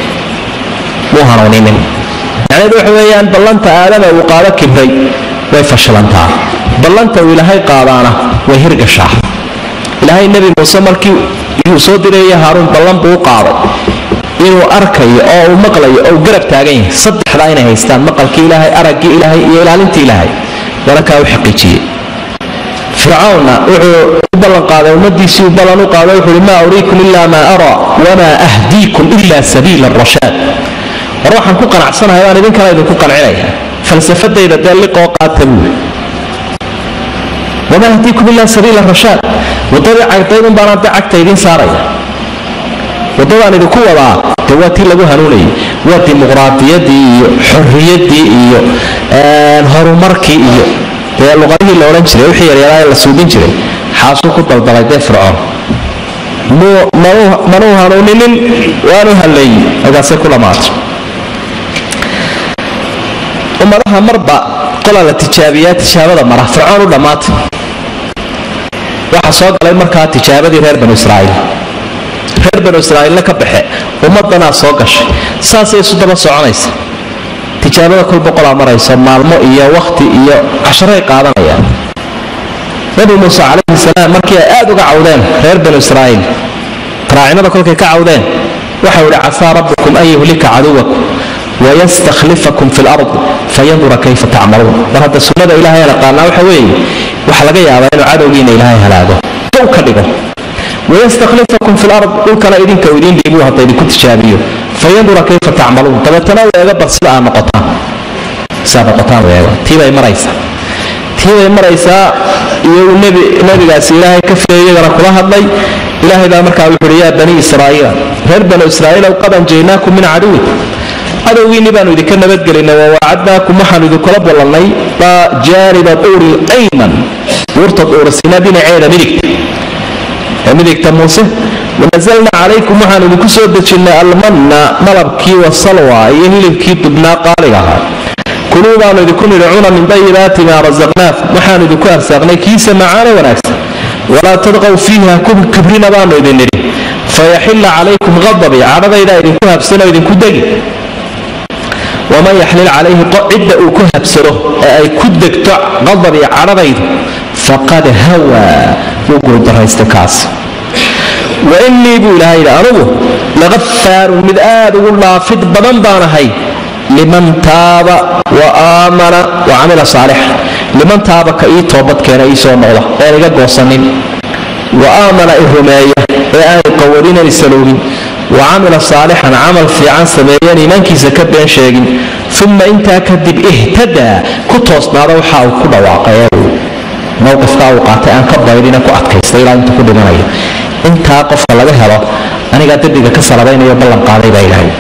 muu hanuuninin macnaheedu waxa weeyaan ballanta aadama uu qaado kibray way fashilantaa ballanta uu ilaahay qaadaana way hirgashaa ilaahay nebi muuse markii uu soo diraya haaruun ballan buu u qaaday inuu arkayo oo uu maqlayo oo uu garab taagan yahay saddexdaa inay haystaan maqalkii ilaahay araggii ilaahay iyo ilaalintii ilaahay walakaa u xaqiijiyey fircawnna wuxuu u ballan qaaday ummadiisii uu ballan u qaaday wuxuu uhi maa uriikum ilaa maa araa wamaa ahdiikum ila sabiila arashaad war waxaan ku qanacsanahay baan idinkana idinku qancinaya falsafadayda dee liqoo qaata buuli wamaa ahdiikum ilaa sabiila rashaad wadadii cagdaydun baanaan de cagta idiin saaraya wadadaan idinku wadaa de waa tii lagu hanuunayay waa dimuqraadiyadii iyo xorriyaddii iyo horumarkii iyo dee luqadihii la odhan jiray wixii yaryaraa ee la suudin jiray xaasuu ku daldalay dee fircoon manuu hanuuninin waanu halleeyey markaasay ku dhammaatay ummadaha marba qolaa la tijaabiyaa tijaabada mara fircoon u dhammaatay waxaa soo galay markaa tijaabadii reer banu israa'iil reer banu israa'iilna ka baxe ummaddanaa soo gashay saasay isu daba soconaysa tijaabada kol boqolaa marayso maalmo iyo wakhti iyo casharay qaadanayaan nabi muuse calayhi salaam markii ay aad uga cawdeen reer banu israa'iil raacinada kolkay ka cawdeen waxau idhi casaa rabbukum an yuhlika caduwakum wayastakhlifakum fi lard fayandura kayfa tacmaluun mar hadda sunnada ilaahay naqaanaa waxa weeye waxa laga yaabaa inuu cadowgiina ilaahay halaago dow ka dhigo wayastakhlifakum fi lard dhulkana idinka uu idiin dhiibuu hadda idinku tijaabiyo fayandura kayfa tacmaluun dabeetana u eega bal sida aad noqotaan sidaad noqotaan u eego tiibay maraysaa tiibay maraysaa iyo uu nebi nebigaasi ilaahay ka filayay iyagana kula hadlay ilaahay baa markaa wuxu uhi yaa bani israa'iila reer banu israa'iilow qad anjaynaakum min caduwikum cadowgiinni baanu idinka nabadgelinay wawaacadnaakum waxaanu idinkula ballannay jaaniba duuri ayman buurta duurasina dhinaceeda midigta ee midigta muuse wanazalna calaykum waxaanu idinku soo dejinnay almanna malabkii wasalwa iyo hilibkii dubnaa qaaliga ahaa kuluu baanu idinku nidhi cuna min dayibaati maa rasaqnaakum waxaanu idinku arsaaqnay kiisa macaano wanaagsan walaa tadqow fiiha kibrina baanu idin nidhi fayaxilla calaykum qadabii cadhadaydaa idinku habsanoo idinku degi waman yaxlil calayhi cidda uu ku habsado ee ay ku degto qadabii cadhadaydu faqad hawaa wuu guuldaraysta kaas wa innii buu ilahay yidhi anugu laqafaarun mid aad ugu dhaafid badan baan ahay liman taaba wa aamana wa camila saalixa liman taaba ka ii toobadkeena ii soo noqda een iga goosanin wa aamana i rumeeya ee aan iqawadin isaloogin wa camila saalixan camal fiican sameeyeen iimaankiisa ka been sheegin uma intaa kadib ihtadaa ku toosnaada waxa uu ku dhawaaqay ee uu mowqifkaa uu qaatay aan ka baydhina ku adkaystay ilaa intuu ku dhimanayo intaa qofka laga helo anigaa dembiga ka salabaynayo ballan qaaday baa ilaahay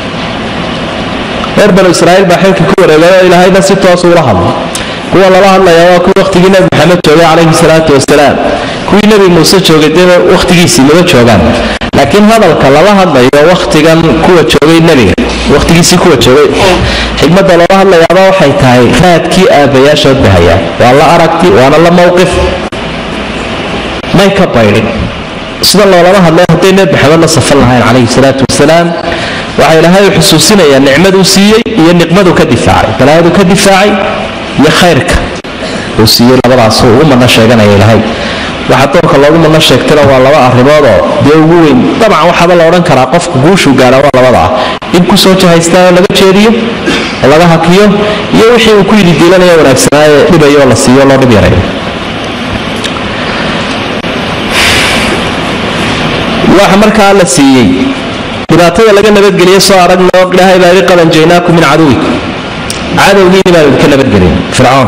reer banu israa'iil baa xilka ku wareegay oo ilaahayna si toosu ula hadlay kuwa lala hadlaya waa kuwii wakhtigii nebi maxamed joogay calayhi salaatu wasalaam kuwii nebi muuse joogay dee wakhtigiisii lama joogaan laakiin hadalka lala hadlayo wakhtigan kuwa joogay nebiga wakhtigiisii kuwa joogay xigmadda loola hadlayaaba waxay tahay raadkii aabbayaashood bahaya waa la aragti waana la mowqif may ka baydhin sida loolama hadlay hadday nebi maxamed la safan lahayn calayhi salaatu wasalaam waxaa ilaahay u xusuusinayaa nicmaduu siiyey iyo niqmaduu ka difaacay balaayaduu ka difaacay iyo khayrka uu siiyey labadaasuu ugu madno sheeganaya ilaahay waxa doorka loogu madno sheegtana waa laba arrimoodoo dee ugu weyn dabcan waxaaba la odhan karaa qofku guushuu gaara waa labada ah in kusoo jahaystaa oo laga jeediyo oo laga hakiyo iyo wixii uu ku yidhi diilanaya wanaagsanaaye dhibayo oo la siiyo loo dhib yarayo waxa markaa la siiyey dhibaatada laga nabadgeliye soo aragna oo ilaahay baa idhi qad anjaynaakum min caduwikum cadowgiini baan idinka nabadgelin fircoon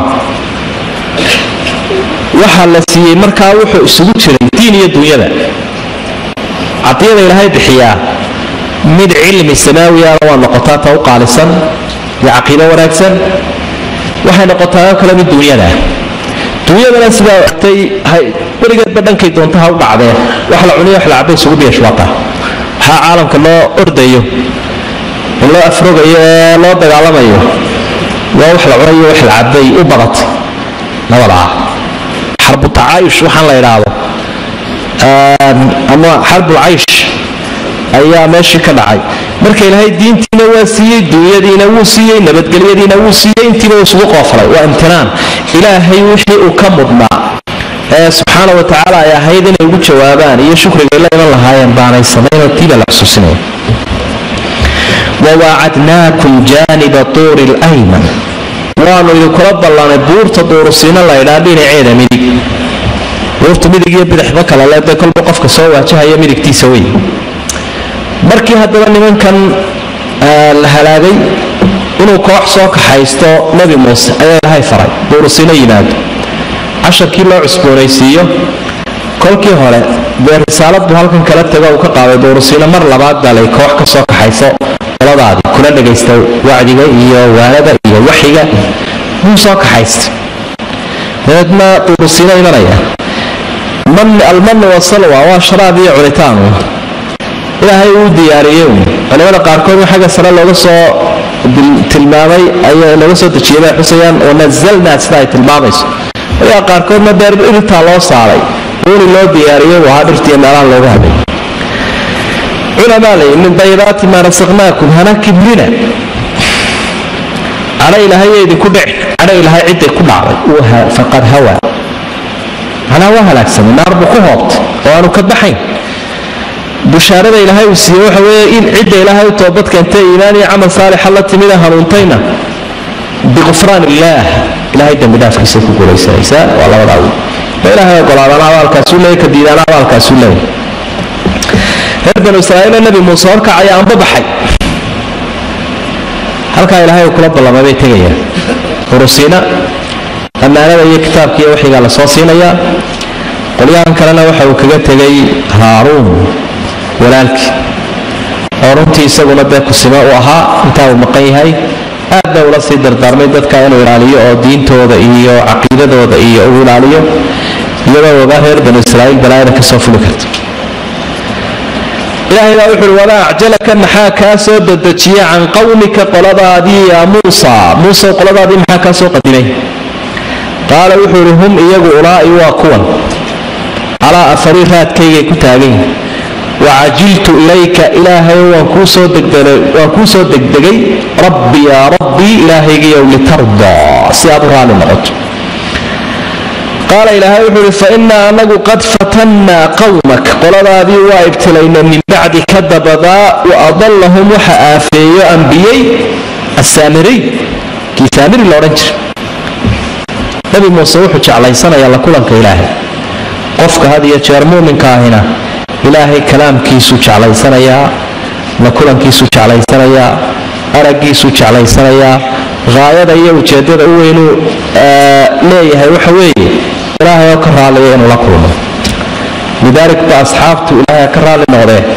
waxaa la siiyey markaa wuxuu isugu jiray diin iyo dunyada cadiyada ilaahay bixiyaa mid cilmi samaawiyaana waa noqotaa ta u qaalisan iyo caqiido wanaagsan waxay noqotaa oo kale mid dunyada dunyadana sidaa ogtay weligeedba dhankay doonta ha u dhacdee wax la cuniyo wax la cabay isugu biyashwaata waxaa caalamka loo ordayo oo loo afrogayo ee loo dagaalamayo waa wax la cunayo wax la cabay u badatay labada ah xarbu tacaayush waxaan la idhaahdo ama xarbul caysh ayaa meeshii ka dhacay marka ilaahay diintiina waa siiyey dunyadiina wuu siiyey nabadgelyadiina wuu siiyey intiiba uu isugu qoofalay waa imtinaan ilaahay wixii uu ka mudnaa ee subxaana wa tacaala ay ahayd inay ugu jawaabaan iyo shukriga la iman lahaayeen baanay samaynoo tiiba la xusuusinaya wawaacadnaakum jaaniba tuuri lyman waanu idinkula ballanay buurta duurusiina laydhaa dhinaceeda midig buurta midig iyo bidixba kale le dee kolba qofka soo waajahaya midigtiisa wey markii haddaba nimankan la halaagay inuu koox soo kaxaysto nebi muuse ayaa ilaahay faray duurusiino yimaado casharkii loo cusboonaysiiyo kolkii hore dee risaalad buu halkan kala tago uu ka qaaday duurusiino mar labaad baa lay koox ka soo kaxayso qoladaadii kula dhagaysta wacdiga iyo waanada iyo waxiga wuu soo kaxaysta dabeedna duurusiino imanaya almanu wasalwa waa sharaab iyo cunitaanu ilaahay uu diyaariyey culimada qaarkood xagga sare looga soo tilmaamay ayaa looga soo dejiyay bay xusayaan wanazalnaa sida ay tilmaamayso culimada qaarkoodna beer dhirtaa loo saaray uuni loo diyaariyey waa dhirtiiyo meelaha looga hadlay culamaa lay min dayibaati maa rasaqnaakum hana kibrina cadho ilaahay idinku dhic cadho ilaahay ciday ku dhacday faqad hawa manaa waa halaagsamay naar buu ku hoobtay oo aanu ka baxayn bushaarada ilaahay uu siiye waxa weeye in cidda ilaahay u toobad keentay iimaan iyo camal saalixa la timida hanuuntayna biqufraan illaah ilaahay dembi dhaafkiisa ku guulaysanaysaa waa labadaa wy ma ilaahay ogolaadana abaalkaasuu leeyay ka diidaana abaalkaasuu leeyay reer banu israa'iila nebi muuse horkacaya anba baxay halkaa ilaahay uu kula ballamay bay tegayaan urusiina ammaanada iyo kitaabka iyo waxigaa la soo siinayaa qolyahan kalena waxa uu kaga tegay haaruun walaalkii oo runtii isaguna dee kusimo u ahaa intaa uu maqan yahay aadna ula sii dardaarmay dadka inuu ilaaliyo oo diintooda iyo caqiidadooda iyo uu ilaaliyo iyadoo ogaa reer banu israa'iil balaayada kasoo fuli karta ilaahay baa wuxuuhi walaa acjalaka maxaa kaa soo dedejiya can qowmika qoladaadii yaa muusa muuse qoladaadii maxaa kaa soo qadimay qaala wuxuu ihi hum iyagu ulaa'i waa kuwan calaa afarii raadkaygay ku taagan yihin wacajiltu ilayka ilaahay waan kuu soo degdegay rabbi yaa rabbii ilaahaygiyow litardaa si aad u raali noqoto qaala ilaahay wuxuu ihi fa innaa anagu qad fatannaa qowmak qoladaadii waa ibtilayna min bacdika dabadaa wa adallahum waxa aafeeyo ambiyey assaamiriy kii saamiri loodhan jira nabi muuse wuxuu jeclaysanayaa la kulanka ilaahay qofka had iyo jeer muuminka ahina ilaahay kalaamkiisuu jeclaysanayaa la kulankiisuu jeclaysanayaa araggiisuu jeclaysanayaa haayada iyo ujeeddada u weynuu leeyahay waxa weeye ilaahay oo ka raaliya inuu la kulmo lidaalik ba asxaabtu ilaahay ka raalli noqdee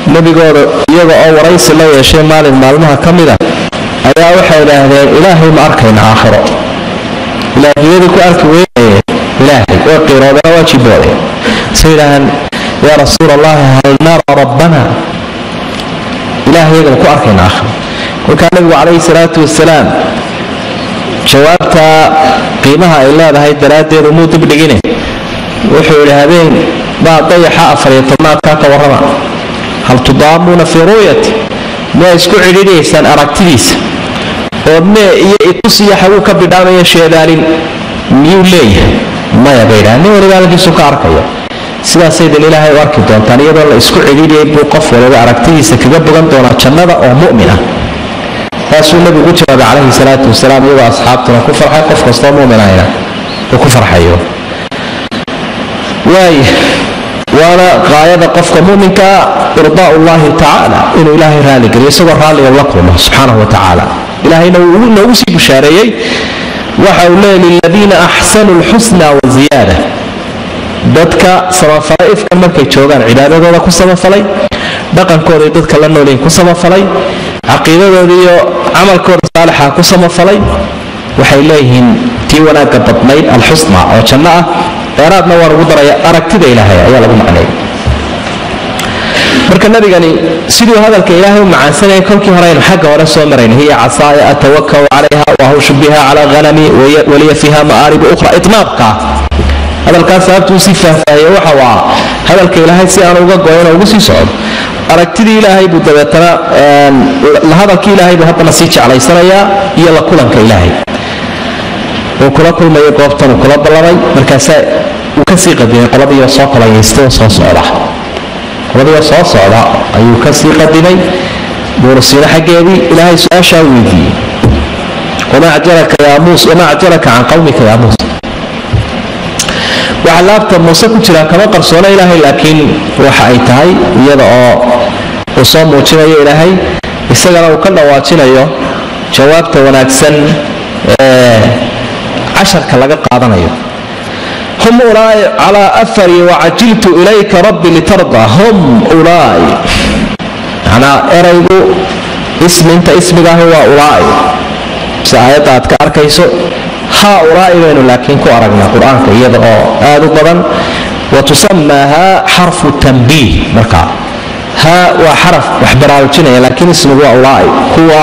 nebigooda iyaga oo waraysi la yeeshay maalin maalmaha ka mid a ayaa waxay idhaahdeen ilaahay ma arkayna aakhiro ilaahiyadii ku arki weynaye ilaahay way qiiroodeen waa jiboodeen say idhaahaan yaa rasuul allahi hal nara rabbana ilahay iyagana ku arkayna aakhiro kolkaa nabigu calayhi salaatu wasalaam jawaabtaa qiimaha ay leedahay daraaddeed umuu dibdhigine wuxuu yidhi habeen baa dayaxa afariyo tobnaadkaa ka warrama hal tudaamuuna fii ru'yati miyaa isku cidhiidhaysaan aragtidiisa oo mee iyo itusiya xaguu ka bidhaamaya sheedaalin miyuu leeyahay maya bay idhaha nin waliba halkiisu ka arkaya sidaasaydan ilaahay u arki doontaan iyadoo la isku cidhiidhiyay buu qof waliba aragtidiisa kaga bogan doonaa jannada oo mu'min ah taasuu nabigu u jawaabay calayhi salaatu wasalaam iyagoo asxaabtuna ku farxay qof kastoo muminayna uu ku farxayo waay waana qaayada qofka muminkaa irdaa llahi tacaala inuu ilaahay raaligeliyo isagoo raalliga la kulmo subxaanahu wa tacaala ilaahayna wuu noogu sii bushaareeyey waxa uu leeyay liladiina axsanuu lxusna wa ziyaada dadka samafalay ifkan markay joogaan cibaadadooda ku samafalay dhaqankooday dadka la noolyihin ku samafalay caqiidadooda iyo camalkooda saalixa ku samafalay waxay leeyihiin tii wanaagga badnayd alxusna oo janno ah dheeraadna waa lagu daraya aragtida ilaahay ayaa lagu macneeyay marka nabigani siduu hadalka ilaahay u macaansanayay kolkii hore aynu xagga hore soo marayn hiya casaaya atawakau calayha wahushu biha cala hanami waliya fiiha ma'aaribu ukhra itmaaqka hadalkaas sababtuu sii faahfaahiye waxa uu ah hadalka ilaahay si aan uga goyno ugu sii socdo aragtidii ilaahay buu dabeetana la hadalkii ilaahay buu haddana sii jeclaysanayaa iyo la kulanka ilaahay uu kula kulmayo goobtan uu kula ballamay markaasaa uu kasii qadimay qoladiioo soo kolayaystay oo soo socda qoladiioo soo socda ayuu kasii qadimay buurasiino xaggeedii ilaahay su-aashaa weydiiyey wamaa acjalaka yaa muus wamaa acjalaka can qawmika yaa muuse waxa laabta muuse ku jira kama qarsoona ilaahay laakiin waxa ay tahay iyada oo uu soo muujinayo ilaahay isagana uu ka dhawaajinayo jawaabta wanaagsan ee casharka laga qaadanayo hum ulaai calaa afari wacajiltu ilayka rabbi litarda hum ulaai macnaa eraygu isminta ismigaahi waa ulaai si aayadda aad ka arkayso haa ulaai baynu laakiin ku aragnaa qur-aanka iyada oo aad u badan wa tusamaa haa xarfu tanbiih markaa haa waa xaraf wax baraarujinaya laakiin ismigu waa ulaai kuwa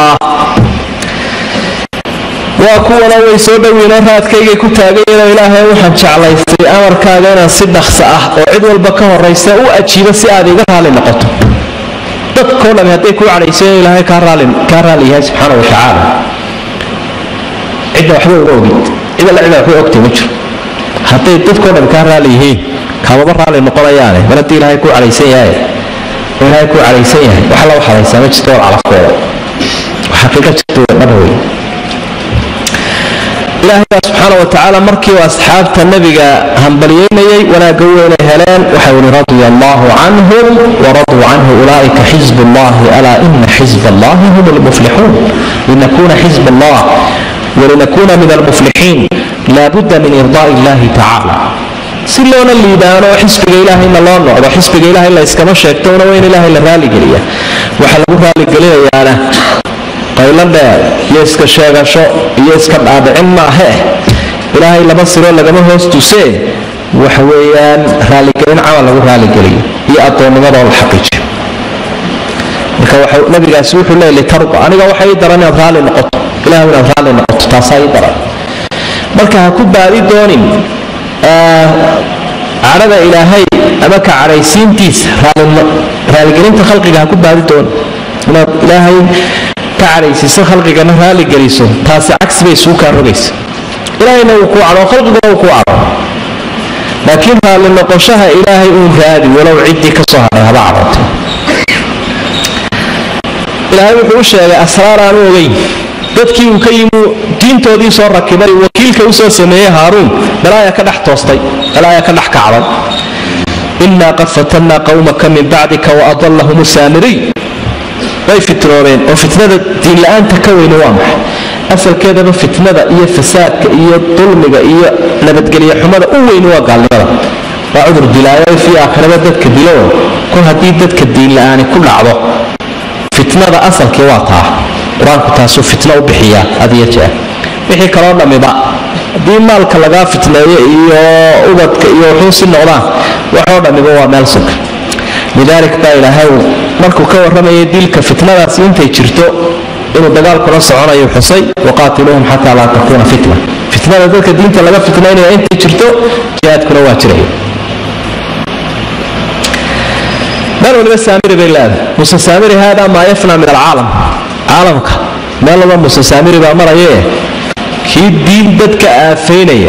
waa kuwana way soo dhowiinoo raadkaygay ku taagayeenoo ilaahay waxaan jeclaystay amarkaaga inaan si dhaqsa ah oo cid walba ka horaysa u ajiibo si aad iga raali noqoto dadkoo dhami hadday kuu cadhayso inuu ilaahay kaa raali yahay subxaana wa tacaala cidda waxba uga ogid cid alla cida waxba ogtay ma jiro hadday dadkoo dhami kaa raali yihiin kaamaba raali noqonayaane mar haddii ilaahay kuu cadhaysan yahay oo ilaahay kuu cadhaysan yahay wax la waxadaysaa ma jirto war calafkooda xaqiiqa jirta dhaba wey ilaahay baa subxaana wa tacaala markii uu asxaabta nebiga hambalyeynayay wanaagga weynay heleen waxau ihi radia allahu canhum waraduu canhu ulaa'ika xizb allahi alaa ina xizb allahi hum lmuflixuun linakuna xizb allah walinakuna min almuflixiin laabudda min irdaai illahi tacaala si loona liibaano xisbiga ilaahayna loo noqdo xisbiga ilahay la yskama sheegtona waa in ilaahay la raaligeliya waxa lagu raaligeliyayaana qaylo dheer iyo iska sheegasho iyo iska dhaadhicin maahe ilaahay laba siroo lagama hoos tusee waxa weeyaan raaligelin camal lagu raaligeliyo iyo addoonnimadoo la xaqiijiyo marka nabigaasi wuxuu leey litarda aniga waxa ii daran inaad raalli noqoto ilahay inaad raalli noqoto taasaa ii daran marka ha ku baadi doonin cadhada ilaahay ama ka cadhaysiintiisa raaligelinta khalqiga ha ku baadi doonin inaad ilaahay ka cadhaysiiso khalqigana raaligeliso taasi cagsi bay suu kaa rogaysa ilaahayna wuu kuu cadho khalqiguna wuu kuu cadho laakiin raalli noqoshaha ilaahay uun raadi walow ciddii ka soo hadhay haba cadhootay ilaahay wuxuu u sheegay asraar aanu ogeyn dadkii uu ka yimi diintoodii soo rakibay wakiilka u soo sameeyey haaruun balaaya ka dhex toostay balaaya ka dhex kacday innaa qad fatannaa qawmaka min bacdika waadallahum saamiriy way fitnoobeen oo fitnada diinla-aanta ka weyni waa maxay asalkeedaba fitnada iyo fasaadka iyo dulmiga iyo nabadgelyo xumada u weyni waa gaalnimada waa cudur dilaayo fii aakhiraba dadka dilo kol haddii dadka diin la-aani ku dhacdo fitnada asalkii waa taa qur-aanku taasuu fitno u bixiyaa adiyo jeer wixii kaloo dhammiba haddii maalka lagaa fitneeyo iyo ubadka iyo wuxuu si noqdaan waxoo dhammiba waa meel sug lidaalik baa ilaahay markuu ka warramayay dilka fitnadaasi intay jirto inuu dagaalkula soconayo xusay waqaatiluuhum xataa laa takuuna fitna fitnada dadka diinta laga fitnaynaya intay jirto jihaadkuna waa jiraya meel waliba saamiri bay leedahay muuse saamiri haadaa maa yafna min alcaalam caalamka meel walba muuse saamiri baa marayee kii diin dadka aafaynaya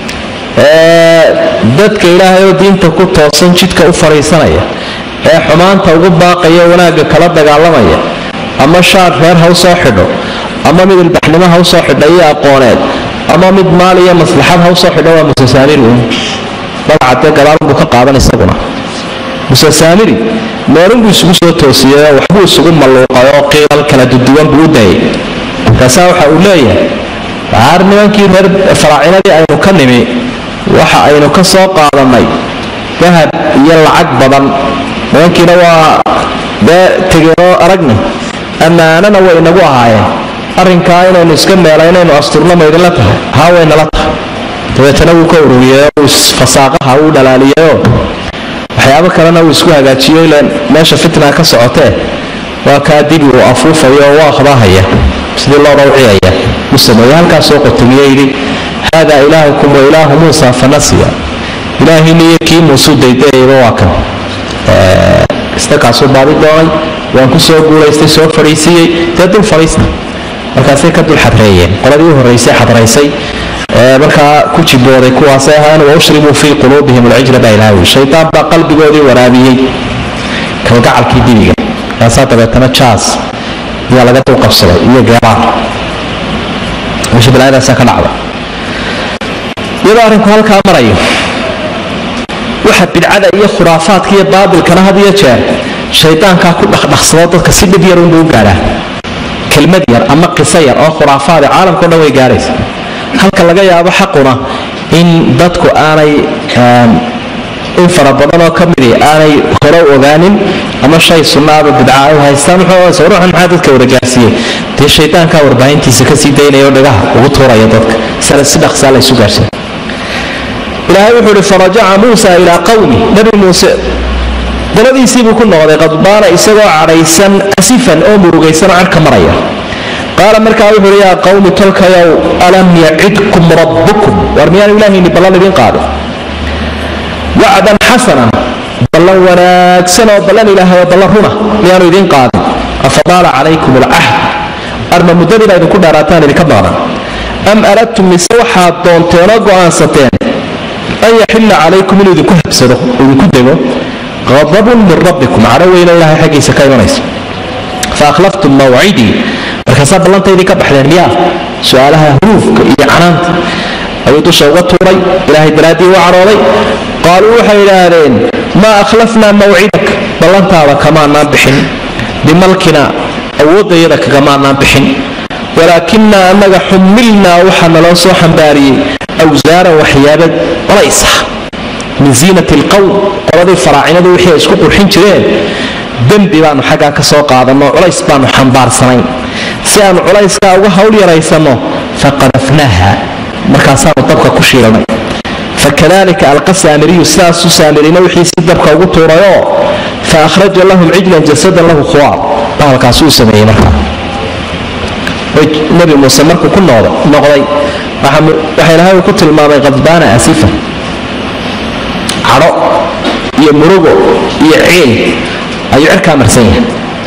ee dadka ilaahay oo diinta ku toosan jidka u fadhiisanaya ee xumaanta ugu baaqaya wanaagga kala dagaalamaya ama shaar reer ha u soo xidho ama mid ilbaxnimo ha u soo xidha iyo aqooneed ama mid maal iyo maslaxad ha u soo xidho waa muse saamiri uun magacadee gadaalunbuu ka qaadan isaguna muse saamiri meelunbuu isugu soo toosiyey oo waxbuu isugu malluuqay oo qiilal kala duduwan buu u dayay markaasaa waxa uu leeyahay waar nimankii reer faraacinadii aynu ka nimi waxa aynu ka soo qaadannay dahab iyo lacag badan nimankiina waa dee tegeenoo aragni ammaanana way inagu ahaayeen arrinkaa inaynu iska meela inaynu asturno maydinla tahay haa waynala tahay dabeetana wuu ka ururiyeyoo fasaaqaha wuu dhalaaliyeyoo waxyaabo kalena uu isku hagaajiyo ilan meesha fitna ka socotee waa kaa dibi uu afuufayo oo waa qadahaya sidii loo rawciyaya u sameeye halkaasoo qotomiye yidhi haadaa ilaahukum wa ilaahu muusa fanasiya ilaahiina iyo kii muusuu daydayayba waa kan istakaasuu baadi doonay waan ku soo guulaystay soo fadhiisiiyey dee dul fadhiista markaasay ka dul xadreeyeen qoladii u horraysay xadraysay markaa ku jibooday kuwaasay ahaan waushribuu fii quluubihim alcijla baa ilaawi shaydaan baa qalbigoodii waraabiyey kalgacalkii dibiga kaasaa dabeetana jaas ayaa laga dul qabsaday iyo geeraar meesha balaayadaasaa ka dhacda iyadoo arrinku halkaa marayo waxa bidcada iyo khuraafaadka iyo baabilkana had iyo jeer shaydaankaa ku dhaqdhaqsado dadka si dhib yar unbuu u gaadhaa kelmad yar ama qiso yar oo khuraafaada caalamkao dhan way gaadhaysa halka laga yaabo xaquna in dadku aanay in fara badan oo ka midi aanay hore u ogaanin ama shay sunnaaba bidca ay haystaan wuxuu ruuxan maxaa dadka waragaarsiiyey dee shaydaankaa warbaahintiisa kasii daynaya oo dhagaha ugu tuuraya dadka sala si dhaqsaa la isu gaarsan ilaahay wuxuu ihi farajaca muusa ilaa qawmi nabi muuse daladiisiibuu ku noqday qadbaana isagoo cadhaysan asifan oo murugaysan cadhka maraya qaala markaa wuxuu ihi yaa qawmi tolkayow alam yacidkum rabbukum war miyaanu ilaahayni ballan idin qaadin wacdan xasanan ballan wanaagsan oo ballan ilaahay oo ballan runa miyaanu idin qaadin afadaala calaykum alcahd arma muddadiina idinku dheeraataan idinka maqnan am aradtum mise waxaad doonteenoo go'aansateen an yaxilla calaykum inuu idinku habsado idinku dego qadabun min rabbikum cadho weyna ilaahay xaggiisa ka imanaysa fa akhlaftum mawcidii markaasaa ballantaydii ka baxdeen miyaa su-aalaha huruufka iyo canaanta ayuu dusha uga tuuray ilaahay daraaddii u cadhooday qaaluu waxay idhaahdeen maa akhlafnaa mawcidak ballantaada kamaanaan bixin bimalkina awooddayada kagamaanaan bixin walaakinaa annaga xumilnaa waxaa naloo soo xambaariyey awsaaran waxyaaba culaysah min ziinati alqowm qoladii faraacinadu wixii ay isku qurxin jireen dembi baanu xaggaa ka soo qaadanno culays baanu xambaarsanayn si aanu culayskaa uga hawl yaraysanno faqadafnaaha markaasaanu dabka ku shiilnay fakadalika alqa saamiriyu sidaasuu saamirina wixiisii dabka ugu tuurayoo fa akhraja lahum cijlan jasadan lahu khuwaar bahalkaasuu sameeyey markaa nabi muuse markuu ku noqday waxa ilahay uu ku tilmaamay qadbaana asifa cadho iyo murugo iyo ciil ayuu cirkaa marsan yahay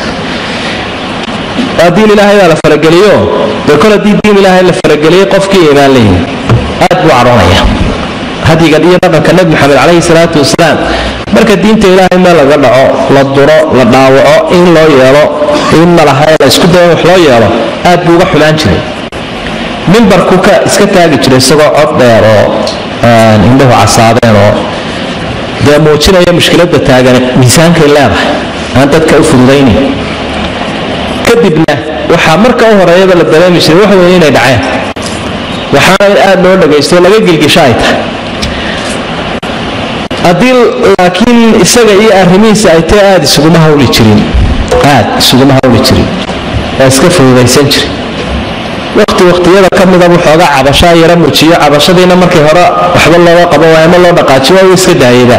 waa diin ilaahay baa la farageliyo dee kol haddii diin ilaahay la farageliyey qofkii iimaan leeyahay aad buu cadhoonaya hadigan iyo dhaqanka nebi maxamed calayhi salaatu wasalaam marka diinta ilaahay meel laga dhaco la duro la dhaawaco in loo yeelo in malaha la isku dayo wax loo yeelo aad buu uga xumaan jiray mimbarku ka iska taagi jiray isagoo cod dheer oo indhahu casaadeen oo dee muujinaya mushkiladda taagan miisaankay leedahay aan dadka u fududaynin kadibna waxaa marka u horeeyaba la dareemi jiray wax weeye inay dhaceen waxaana in aad loo dhagaysto laga gilgisho ay tahay haddii laakiin isaga iyo arrimihiisa ay tae aada isuguma hawli jirin aad isuguma hawli jirin waa iska fududaysan jiri waqti waqtiyada ka midabuu xoogaa cabashaa yara mujiyo cabashadiina markay hore waxba looga qabo waayama loo dhaqaajiyo waa uu iska daayayba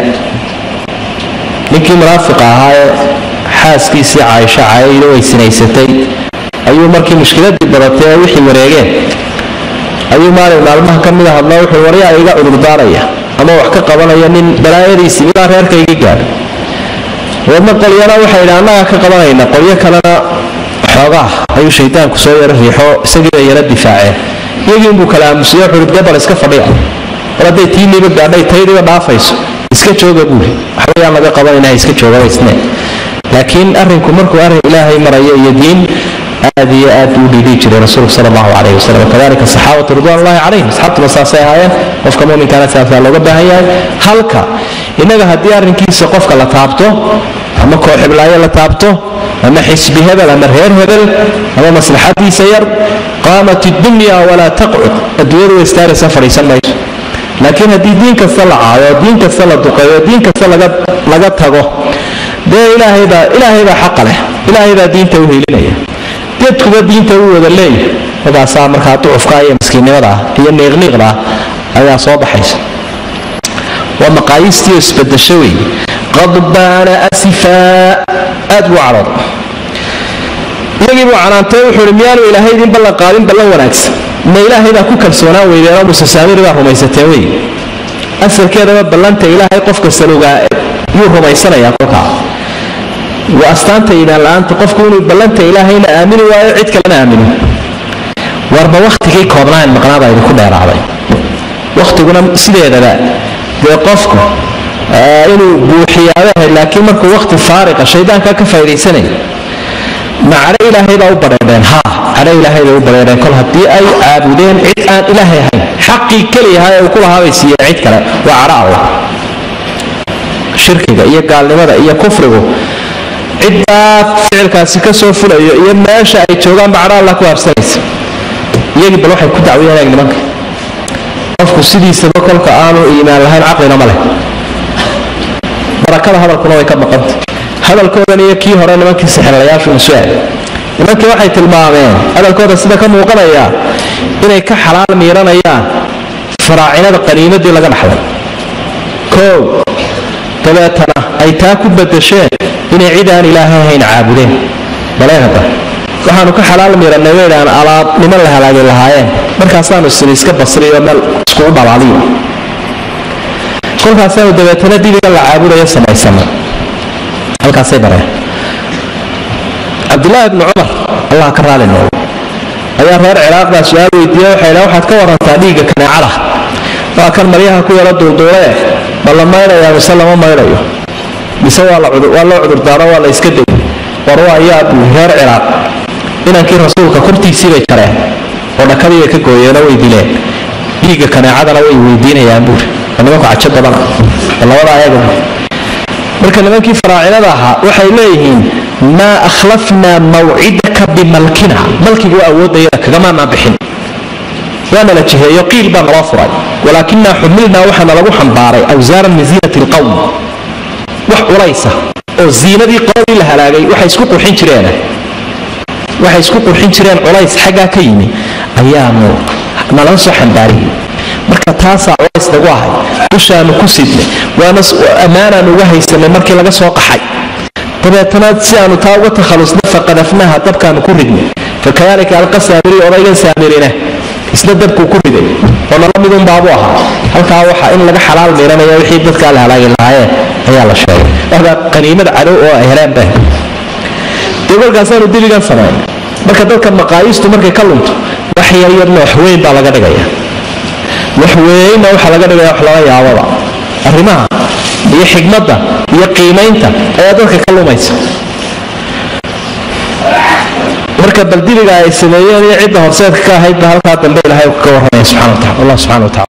ninkii munaafiqa ahaa ee xaaskiisii caaisho caayayna way sinaysatay ayuu markii mushkiladii badatay ee wixii wareegeen ayuu maalin maalmaha ka mida hadla wuxuu waryaa iga cudurdaaraya ama wax ka qabanaya nin balaayadiisii ilaa reerka iga gaadhay dabeedna qolyana waxay idhi annagaa ka qabanayna qolyo kalena xoogaa ayuu shaydaanku soo yaro riixo isagiiba yara difaaceen iyagiinbuu kala aamusiye wuxuui gabal iska fadhiya mar hadday tiiniiba gaadhay taydiiba dhaafayso iska jooga buuli waxbayaan laga qabanayna iska joogaba isne laakiin arrinku markuu arrin ilaahay marayo iyo diin aad iyo aad buu dhiidhii jiray rasuulku sal allahu calayhi wasalam wakadalika saxaabatu ridwan ullahi calayhim asxaabtuna saasay ahaayeen qofka muminkaana saasaa looga baahan yahay halka innaga haddii arrinkiisa qofka la taabto ama koox hiblaayo la taabto ama xisbi hebel ama reer hebel ama maslaxadiisa yar qaamat iddunya walaa taqcud adduunyadu way istaaraysa fadhiisan mayso laakiin haddii diin kasta la caayo diin kasta la duqeeyo diin kasta laga tago dee ilaahaybaa ilaahaybaa xaqa leh ilaahaybaa diinta u helinaya dadkuba diinta u wada leeyahay markaasaa markaa ducufka iyo miskiinnimada iyo niiqniiqda ayaa soo baxaysa waa maqaayistiio isbadasho wey qadbaana asifaa aad buu cadhooda iyagii buu canaantay wuxuu ihi miyaanu ilaahay idin ballan qaadin ballan wanaagsan ma ilaahay baa ku kalsoonaan weydeen oo musesaamiri baa rumaysateen wey asalkeedaba ballanta ilaahay qofka salugaa yuu rumaysanayaa kolkaa waa astaanta iimaan la-aanta qofku inuu ballanta ilaahayna aamini waayo cid kalena aamino warba wakhtigii koobnaan maqnaabaa idinku dheeraaday wakhtiguna sideedaba dee qofku inuu buuxiyaabahay laakiin markuu wakhti faariqa shaydaankaa ka faa'idaysanaya ma cadho ilaahay baa u badheedheen haa cadho ilaahay bay u badheedheen kol haddii ay caabudeen cid aan ilaahay ahayn xaqii keliyaha ee uu ku lahaa bay siiyeen cid kale waa cadho allah shirkiga iyo gaalnimada iyo kufrigu ciddaa ficilkaasi ka soo fulayo iyo meesha ay joogaanba cadho allah ku habsanaysa iyagii bal waxay ku dacwiyeen eeg nimanka qofku sidiisaba kolka aanu iimaan lahayn caqlina ma leh barakada hadalkuna way ka maqanta hadalkoodan iyo kii hore nimankii sixirlayaashu masuaal nimankii waxay tilmaameen hadalkooda sida ka muuqanaya inay ka xalaal miiranayaan faraacinada qaniimadii laga dhaxlay koow dabeetana ay taa ku badasheen inay cid aan ilaahay ahayn caabudeen baleehada waxaanu ka xalaal miirannay waydhaan alaab niman la halaagi lahaayeen markaasaanu sini iska basriyo meel iskugu dhalaaliyo kolkaasaanu dabeetana dibiga la caabudayo samaysanay halkaasay bareen cabdulaahi bni cumar allah ka raali nool ayaa reer ciraaqbaa su-aal weydiiye waxay dha waxaad ka warantaa dhiigga kaneecada waa kan maryaha ku yaro duulduulee ma la maydhayaa mise lama maydhayo mise waa loo cudurdaaro waa la iska deg war waa ayaa buu reer ciraaq inankii rasuulka kortiisii bay jareen oo dhakadii bay ka gooyeenoo way dileen dhiigga kaneecadana way weydiinayaan buuri waa nimanku cajo badana labada ayaga marka nimankii faraacinada ahaa waxay leeyihiin maa akhlafnaa mawcidaka bimalkina malkigu awoodayada kagamaanaa bixin waana la jiheeyo qiil baa naloo furay walaakinaa xumilnaa waxaana lagu xambaaray awsaaran min ziinati lqowm wax culaysa oo ziinadii qoladii la halaagay waxay isku qurxin jireen waxay isku qurxin jireen culays xaggaa ka yimi ayaanu nala soo xambaariyey marka taasaa culays nagu ahay dushaanu ku sidnay waana ammaanaan uga haysanay markii laga soo qaxay dabeetana si aanu taa uga takhalusna faqadafnaha dabkaanu ku ridnay fakadalika alqa saamiri odaygan saamirina isna dabkuu ku riday oo nala midunbaabu ahaa halkaa waxa in laga xalaal miiranaya wixii dadkaa la halaagi lahaayeen ayaa la sheegay waxbaa qaniimad cadow oo ay heleenba dee kolkaasaanu dibigan samayn marka dadka maqaayistu markay ka lunto wax yaryarna wax weyn baa laga dhigaya wax weynna waxaa laga dhigaya wax lala yaababa arrimaha iyo xigmadda iyo qiimaynta ayaa dadka ka lumaysa marka bal dibiga ay sameeyeen iyo cidda horseedka ka ahaydba halkaa dambe ilahay ka warramaya subxana wa tacala allah subxana wa tacala